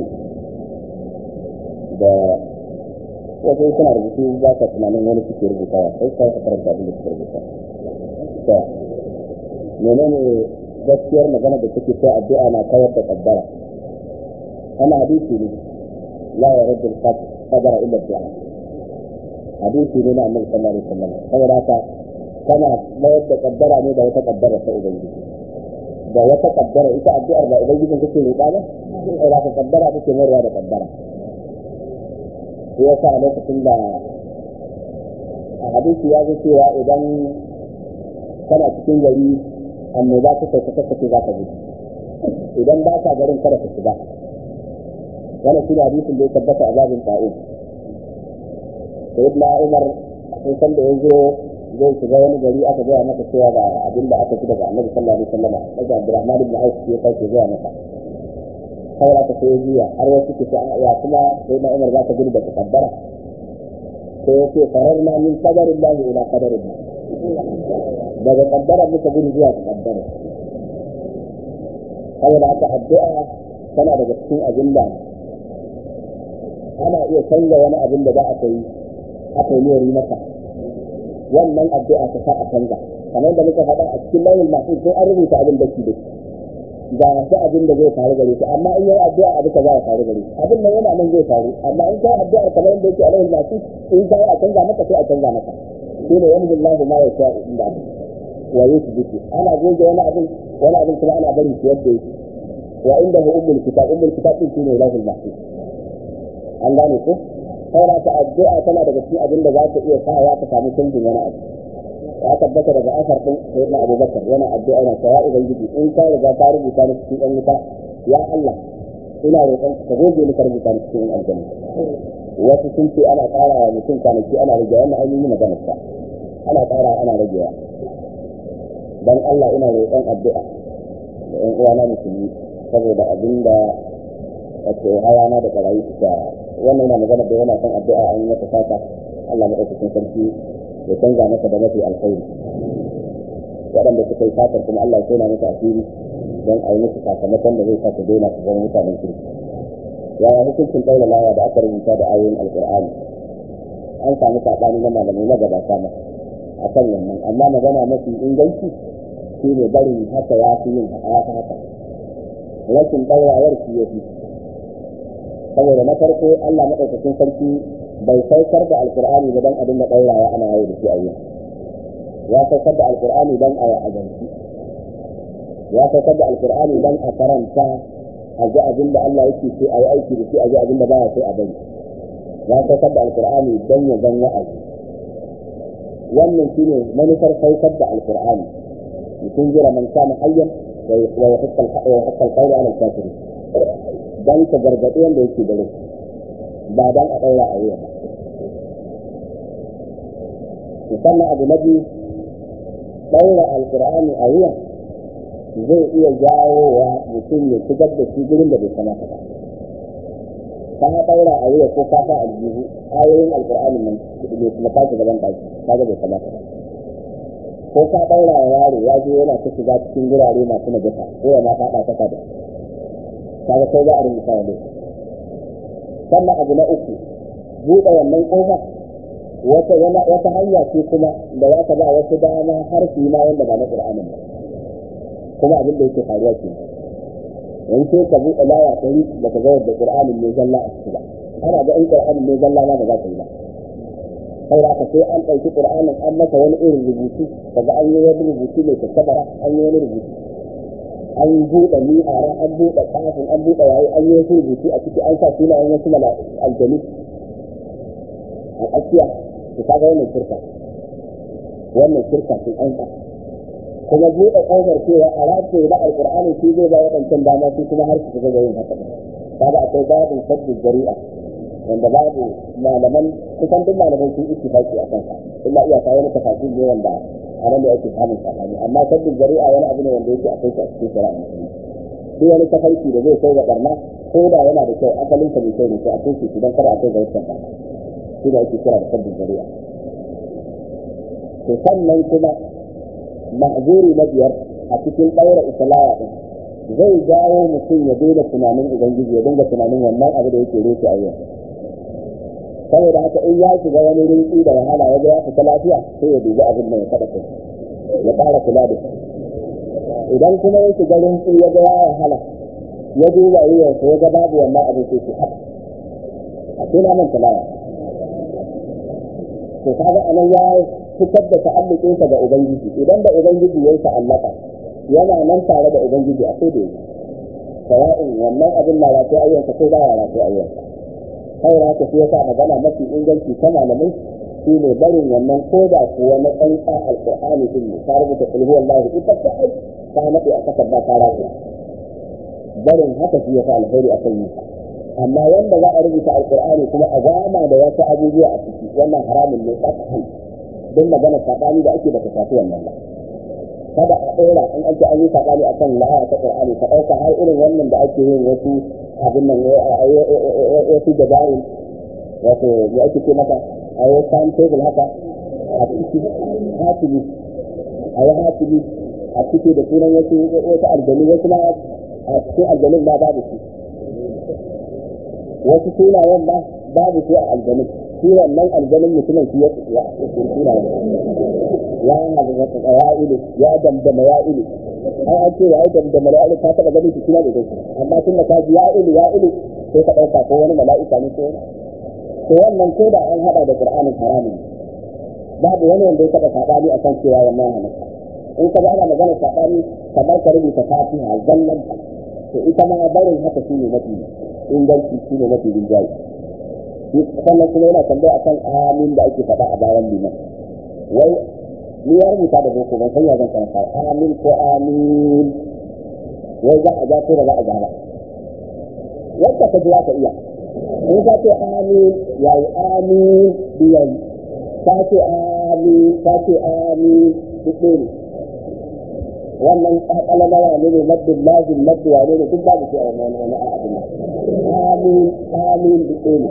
da wasu suna rubutu ba ka tunanin wani suke rubutawa sai ka ka karanta abin da suke rubuta to menene gaskiyar magana da take cewa addu'a na kawar da kaddara ana hadisi ne la ya rabbil qadara illa du'a hadisi ne na annabi sallallahu alaihi wasallam saboda haka kana mayar da kaddara ne da wata kaddara ta ubangiji da wata kaddara ita addu'ar da ubangijin kake roƙa ba sai da kaddara take mayarwa da kaddara sai yasa a lokacin da a hadisi ya zo cewa idan kana cikin gari annoba ta kai ta kace za ka gudu idan ba ka garin kada ka shiga wannan shi hadisin da ya tabbata a babin ta'in sayyidina umar sun san da ya zo zai shiga wani gari aka gaya masa cewa ga abin da aka ci daga annabi sallallahu alaihi wasallam daga abdurrahman ibn auf ya kai ke gaya masa kawai aka sai jiya har wasu ke ce ya kuma sai na umar za ka gudu da kaddara sai ya ce fararna min qadarin lahi ila qadarin daga kaddara muka gudu zuwa kaddara saboda aka addu'a tana daga cikin abin da ana iya canza wani abin da za a kai aka yi masa wannan addu'a ta sa a canza kamar da muka faɗa a cikin launin masu sai an rubuta abin da ke da ga shi abin da zai faru gare shi amma in yi addu'a abu ka za ya faru gare shi abin nan yana nan zai faru amma in kai addu'a kamar yadda yake a launin masu in kai a canza maka sai a canza maka shi ne yanzu Allah ma ya sha inda wa yusbitu ana goge wani abin wani abin kuma ana bari shi yadda yake wa inda hu ummul kitab ummul kitab din shine launin masu an gane ko saura ta addu'a tana daga cikin abin da za ta iya sa ya ta samu canjin wani abu ya tabbata daga asar din sayyidina abubakar yana addu'a yana cewa ubangiji in ka riga ka rubuta ni cikin ɗan wuta ya Allah ina roƙon ka goge ni ka rubuta ni cikin aljanna wasu sun ce ana ƙara wa mutum kwanaki ana rage wannan ainihin maganar sa ana ƙara ana ragewa dan Allah ina roƙon addu'a da ƴan uwana musulmi saboda abin da wato hayana da ƙarayi suka wannan yana magana da yana kan addu'a an yi mata fata Allah madaukakin sarki ya canza masa da mafi alkhairi waɗanda suka yi fatar kuma Allah ya tona masa asiri don a yi musu sakamakon da zai sa su daina su zama mutanen kirki yaya hukuncin ɗaura lawa da aka rubuta da ayoyin alƙur'ani an samu saɓani na malamai na gabata ma a kan wannan amma magana mafi inganci shi ne barin haka ya fi yin haka haka rashin ɗaurawar shi ya fi saboda na farko Allah maɗaukakin sarki bai saukar da alkur'ani ba don a dinga ɗaurawa ana yawo da shi a yau ya saukar da alkur'ani don a azanci ya saukar da alkur'ani don a karanta a ji abin da Allah yake so a yi aiki da shi a ji abin da baya so a bari ya saukar da alkur'ani don ya zan wa'azi wannan shine manufar saukar da alkur'ani mutum jira man kana hayyan wa yahqqa al-qawla ala al-kafirin dan ka gargaɗi wanda yake da rai ba dan a ɗaura a wuya ba sannan abu na biyu ɗaura alkur'ani a wuya zai iya jawo wa mutum ya shigar da shi gurin da bai kamata ba ka ɗaura a wuya ko ka sa aljihu ayoyin alkur'ani nan bai kuma tashi gaban ɗaki kaga bai kamata ba ko ka ɗaura wa yaro ya je yana ta shiga cikin gurare masu najasa ko ya ma faɗa ta kada kaga sai za a rubuta wa laifi sannan abu na uku buɗe wannan ƙofa wata wata hanya ce kuma da za ka ba wasu dama har su yi ma wanda ba na Qur'anin ba kuma abin da yake faruwa ke in sai ka buɗe laya ɗari da ka ga wadda Qur'anin ne zalla a ciki ba ana ga in Qur'anin ne zalla ma ba za ka yi ba saboda haka sai an ɗauki Qur'anin an masa wani irin rubutu daga an yi wani rubutu mai tattabara an yi wani rubutu an buɗe mi'ara an buɗe kafin an buɗe yayi an yi wasu rubutu a ciki an sa sunayen wasu aljanu a tsakiya su kaga wannan shirka wannan shirka sun an sa kuma buɗe ƙofar cewa a race da alƙur'ani shi zai ba waɗancan dama su kuma har su ga yin haka kaga akwai babin sabbin jari'a wanda babu malaman kusan duk malaman sun ittifaqi a kansa illa iya kawo maka tafsir ne wanda a nan da yake samun sabani amma sabbin jari'a wani abu ne wanda yake akwai shi a cikin shari'a musulmi duk wani tafarki da zai kai ga barna ko da yana da kyau asalin sa mai kyau ne sai a kai shi idan kar a kai ga wancan ba shi da ake kira da sabbin jari'a to sannan kuma ma'zuri na biyar a cikin ɗaura islaya din zai jawo mutum ya daina tunanin ubangiji ya dinga tunanin wannan abu da yake rufe a yau saboda haka in ya shiga wani rinki da wahala ya ga ya fita lafiya sai ya dubi abin da ya kada kai ya fara kula da shi idan kuma ya shiga rinki ya ga ya wahala ya duba wuyansa ya ga babu wannan abin sai shi haka a tuna man talawa to kaga anan ya fitar da ta'alluƙinsa ga ubangiji idan da ubangiji ya yi ta'allaka yana nan tare da ubangiji a sai da yake sawa'in wannan abin na rafi ayyanka ko ba ya rafi ayyanka kawai haka shi yasa magana mafi inganci ta malamai shi ne barin wannan ko da kuwa na tsantsa alƙur'ani din ne ta rubuta kulhu wallahi ita ta ai ta naɗe a kasar ba ta rafi barin haka shi yasa alheri a kan yi amma wanda za a rubuta alƙur'ani kuma a gama da wasu abubuwa a ciki wannan haramun ne tsakanin don magana saɓani da ake da ta shafi wannan ba kada a ɗora in an ce an yi saɓani a kan la'aya ta ƙur'ani ka ɗauka har irin wannan da ake yin wasu abin nan wasu dabarun wato ya ake ce maka a yi time table haka a ciki hatimi a yi hatimi a ciki da sunan wasu wasu aljanu wasu ma a cikin aljanun ma babu su wasu sunayen ba babu su a aljanun shi wannan aljanun mutumin shi ya sunayen ya ya ilu ya damdama ya ilu ai an ce ya yi damdama ya ilu ka taɓa ganin shi kina da dai amma tun da ka ji ya ilu ya ilu sai ka ɗauka ko wani mala'ika ne ko wani to wannan ko da an haɗa da qur'anin haramun babu wani wanda ya taɓa saɓani a kan cewa wannan halatta in ka ga ana magana saɓani kamar ka rubuta fatiha zallan to ita ma barin haka shi ne mafi inganci shi ne mafi rinjaye sannan kuma yana tambaya akan amin da ake faɗa a bayan liman wai ni ya rubuta da boko ban san ya zan karanta amin ko amin wai za a ja ko da za a ja ba yadda ka ji za ka iya in ka ce amin ya yi amin biyan ka ce amin ka ce amin duk ne wannan kakala na wane ne maddin lazim maddi wane ne duk babu shi a wani wani abin amin amin duk ne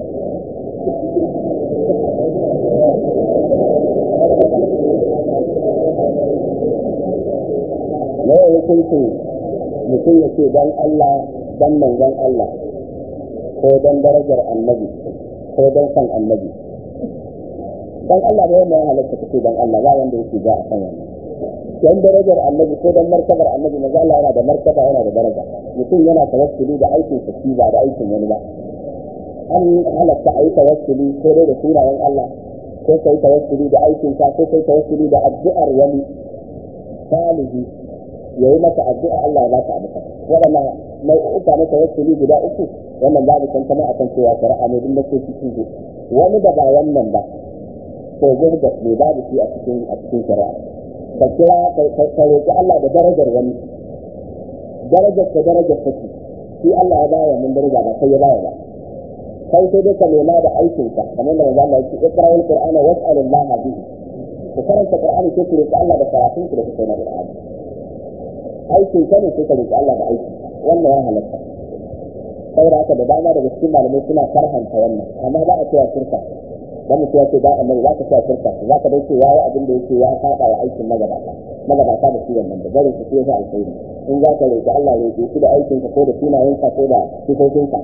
na yau hukuncin mutum ya ce don Allah don manzon Allah ko don darajar annabi ko don san annabi don Allah da yamma ya halatta ka ce don Allah ba wanda yake ga a kan wannan don darajar annabi ko don martabar annabi maza Allah yana da martaba yana da daraja mutum yana tawassuli da aikin sa ba da aikin wani ba an halatta a yi tawassuli ko dai da sunayen Allah ko kai tawassuli da aikin sa ko kai tawassuli da addu'ar wani salihi ya yi masa addu'a Allah ya ba ta abu waɗannan nau'uka na tawassuli guda uku wannan babu tantama akan cewa shari'a ne duk nake cikin su wani da ba wannan ba to gudu da ne babu shi a cikin a cikin shari'a ka kira ka roƙi Allah da darajar wani darajar ka darajar take shi Allah ya bayar mun daraja ba sai ya bayar ba kai sai dai ka nema da aikin ka kamar da manzo Allah ya ce iqra'ul qur'ana was'alullaha bihi ku karanta qur'ani sai ku roƙi Allah da karatun ku da kuka yi na qur'ani aikin ka ne sai ka roƙi Allah da aiki wannan ya halatta saboda haka da dama daga cikin malamai suna karhanta wannan amma ba a cewa shirka dan mutum ya ce ba annabi za ka cewa shirka za ka dai ce yayi abin da yake ya saba wa aikin magabata magabata da shi wannan da barin su sai alkhairi in za ka roƙi Allah roƙi shi da aikin ka ko da sunayen ka ko da sifofin ka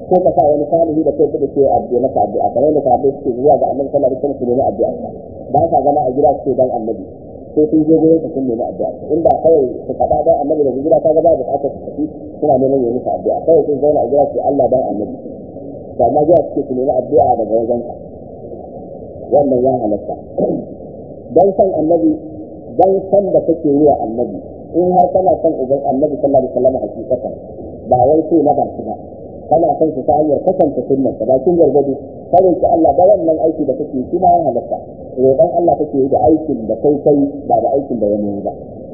ko ka sa wani salihi da kai da ke addu'a maka addu'a kamar da sahabbai suke zuwa ga annabi sallallahu alaihi wasallam su nemi addu'a ba sa zama a gida su dan annabi sai sun je gurin ka sun nemi addu'a inda kawai su faɗa dan annabi da gida ka ga ba buƙatar su tafi suna neman yi musu addu'a kawai sun zauna a gida su Allah dan annabi to amma gida suke su nemi addu'a daga wajen ka wannan ya halatta dan san annabi dan san da kake yi wa annabi in har kana son uban annabi sallallahu alaihi wasallam hakikatan ba wai sai na baki ba kana son su ta hanyar kasance sunnar ka bakin gargadi kare ki Allah da wannan aiki da kake shi ma ya halatta roƙon Allah kake yi da aikin da kai kai ba da aikin da wani ba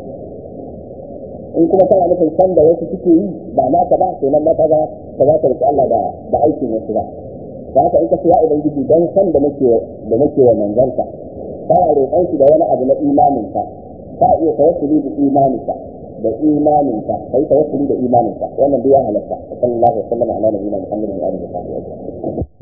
in kuma kana nufin san da wasu suke yi ba naka ba to nan ma ka ga ka za ka roƙi Allah da da aikin wasu ba da haka in ka ce ya ubangiji dan san da nake da nake wa manzanka ka roƙon shi da wani abu na imaninka ka iya tawassuli da imaninka da imaninka kai tawassuli da imaninka wannan duk ya halatta sallallahu alaihi wa sallam ala nabiyina muhammadin wa alihi wa sahbihi